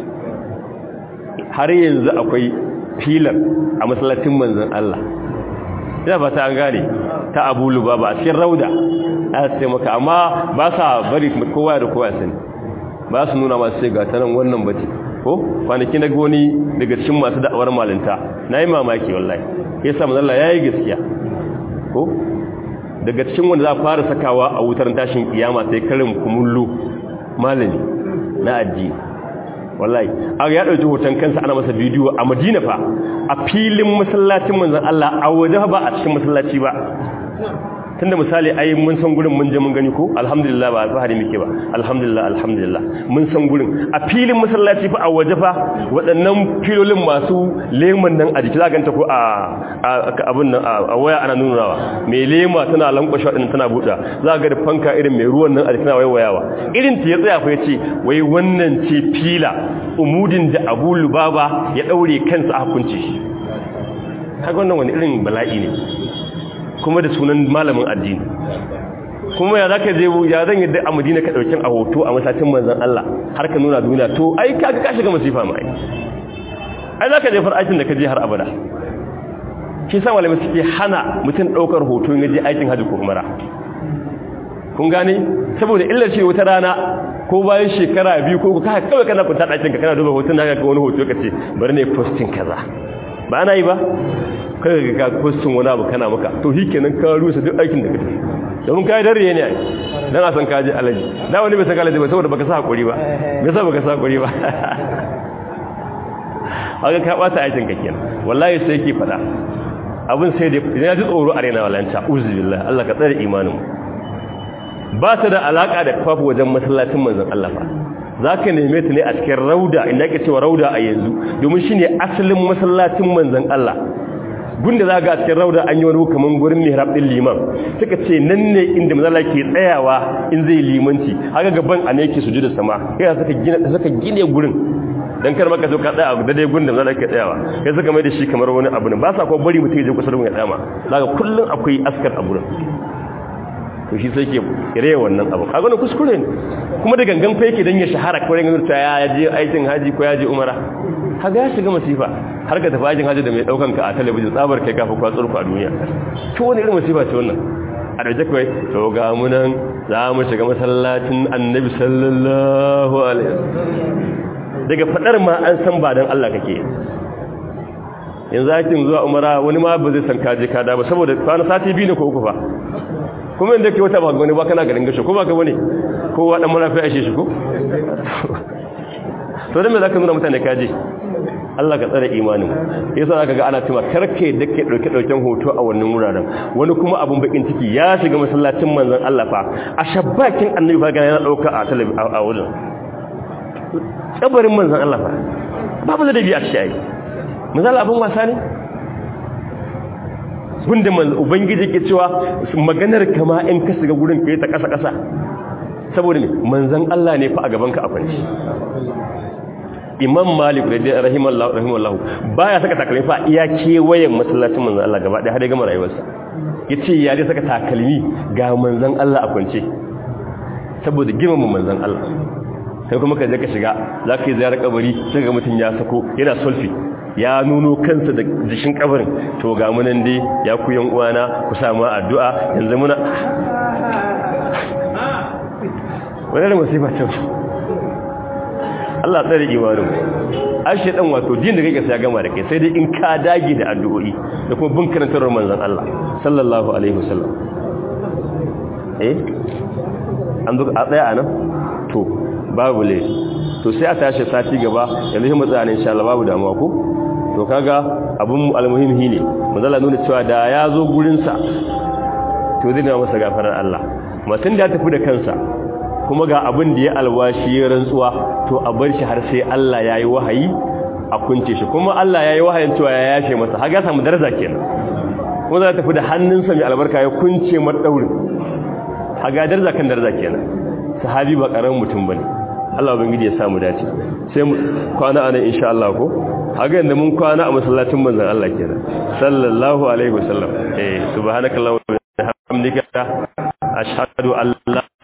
har yanzu akwai filar a masallacin manzon Allah ina fata an gane ta Abu Lubaba a cikin rauda a sai maka amma ba sa bari kowa da kowa sani ba su nuna masu sai ga tanan wannan bace ko kwanaki na goni daga cikin masu da'awar malinta nayi mamaki wallahi yasa manzon Allah yayi gaskiya ko daga cikin wanda za fara sakawa a wutar tashin kiyama sai karin kumullu malami na addini wallahi aka ya dauki hoton kansa ana masa bidiyo a Madina fa a filin masallacin manzon Allah a waje ba a cikin masallaci ba tunda misali ai mun san gurin mun je mun gani ko alhamdulillah ba alfahari muke ba alhamdulillah alhamdulillah mun san gurin a filin masallaci fa a waje fa waɗannan filolin masu leman nan a jiki za ganta ko a abun nan a waya ana nunawa mai lema tana lankwashe waɗannan tana buɗa za ga da fanka irin mai ruwan nan a jiki tana waiwayawa irin ta ya tsaya fa yace wai wannan ce fila umudin da Abu Lubaba ya daure kansa a hukunci shi kaga wannan wani irin bala'i ne kuma da sunan malamin addini kuma ya zaka je ya zan yadda a Madina ka dauki a hoto a masallacin manzon Allah har ka nuna duniya to ai kaga ka shiga masifa mai ai zaka je far'atin da ka je har abada shi sa malamai suke hana mutum daukar hoto in je aikin haji ko umara kun gane saboda illar shi wata rana ko bayan shekara biyu ko ka kawai kana kunta dakin ka kana duba hoton da ka wani hoto kace bari ne posting kaza ba ana yi ba kai ga posting wani abu kana maka to kenan ka rusa duk aikin da kake domin kai dare ne ai dan a san ka je alaji da wani bai san alaji ba saboda baka sa hakuri ba me yasa baka sa hakuri ba haka ka bata aikin ka kenan wallahi sai yake fada abin sai da ya ji tsoro a raina walanta uzubillah Allah ka tsare imanin ba ta da alaka da kafafu wajen masallacin manzon Allah fa zaka neme ta ne a cikin rauda inda ake cewa rauda a yanzu domin shine asalin masallacin manzon Allah gunda za ga cikin rauda an yi wani kaman gurin mihrab din liman suka ce nan ne inda mazala ke tsayawa in zai limanci haka gaban a ne yake sujuda sama kai suka gina suka gine gurin dan kar maka zo ka tsaya a daidai gurin da mazala ke tsayawa kai suka mai da shi kamar wani abu ne ba sa ko bari mutum ya je kusa da ya tsama zaka kullun akwai askar a gurin to shi sai ke kire wannan abu kaga ne kuskure ne kuma da gangan fa yake dan ya shahara ko ran ta ya je aikin haji ko ya je umara kaga ya shiga masifa har ka tafi aikin haji da mai daukan ka a talabijin tsabar kai kafa kwatsar ku a duniya to wani irin masifa ce wannan a da kai to ga mu nan za mu shiga masallacin annabi sallallahu alaihi daga fadar ma an san ba dan Allah kake yanzu aikin zuwa umara wani ma ba zai san kaje ka da ba saboda kwana sati biyu ne ko uku fa kuma inda ke wata ba wani ba kana garin gashi ko ba ka wani kowa dan murafi ashe shi ko to dan me zaka nuna mutane kaje Allah ka tsare imanin yasa zaka ga ana cewa karke da ke dauke dauken hoto a wannan wuraren wani kuma abun bakin ciki ya shiga masallacin manzon Allah fa a shabbakin annabi fa ga yana dauka a talabi a wurin kabarin manzon Allah fa babu da dabi a shi ai manzon abun wasa ne gunda ubangiji ke cewa maganar kama in ka shiga gurin kai ta kasa kasa saboda ne manzon Allah ne fa a gaban ka akwai imam malik rahimallahu rahimallahu baya saka takalmi fa iya kewayen masallacin manzon Allah gaba ɗaya har ya gama rayuwarsa yace ya dai saka takalmi ga manzon Allah a kwance saboda girmama manzon Allah sai kuma ka je ka shiga zaka yi ziyarar kabari sai ga mutun ya sako yana sulfi ya nuno kansa da jikin kabarin to ga mu nan dai ya ku yan uwana ku samu addu'a yanzu muna wannan musiba ce Allah tsare imanin ashe dan wato din da kake sai ya gama da kai sai dai in ka dage da addu'o'i da kuma bin karantar manzon Allah sallallahu alaihi wasallam eh an zo a tsaya anan to babu le to sai a tashi sati gaba yanzu mu tsaya ne insha Allah babu damuwa ko to kaga abun almuhimmi ne manzala nuna cewa da ya zo gurin sa to zai masa gafarar Allah mutum da ya tafi da kansa kuma ga abin da ya alwashi ya rantsuwa to a bar shi har sai Allah yayi wahayi a kunce shi kuma Allah yayi wahayin cewa ya yafe masa haga samu daraja kenan kuma za ta tafi da hannunsa mai albarka ya kunce madaurin haga daraja kan daraja kenan sahabi ba karamin mutum bane Allah ubangiji ya samu dace sai mu kwana anan insha Allah ko haga yanda mun kwana a masallacin manzon Allah kenan sallallahu alaihi wasallam eh subhanakallahumma wa bihamdika ashhadu an la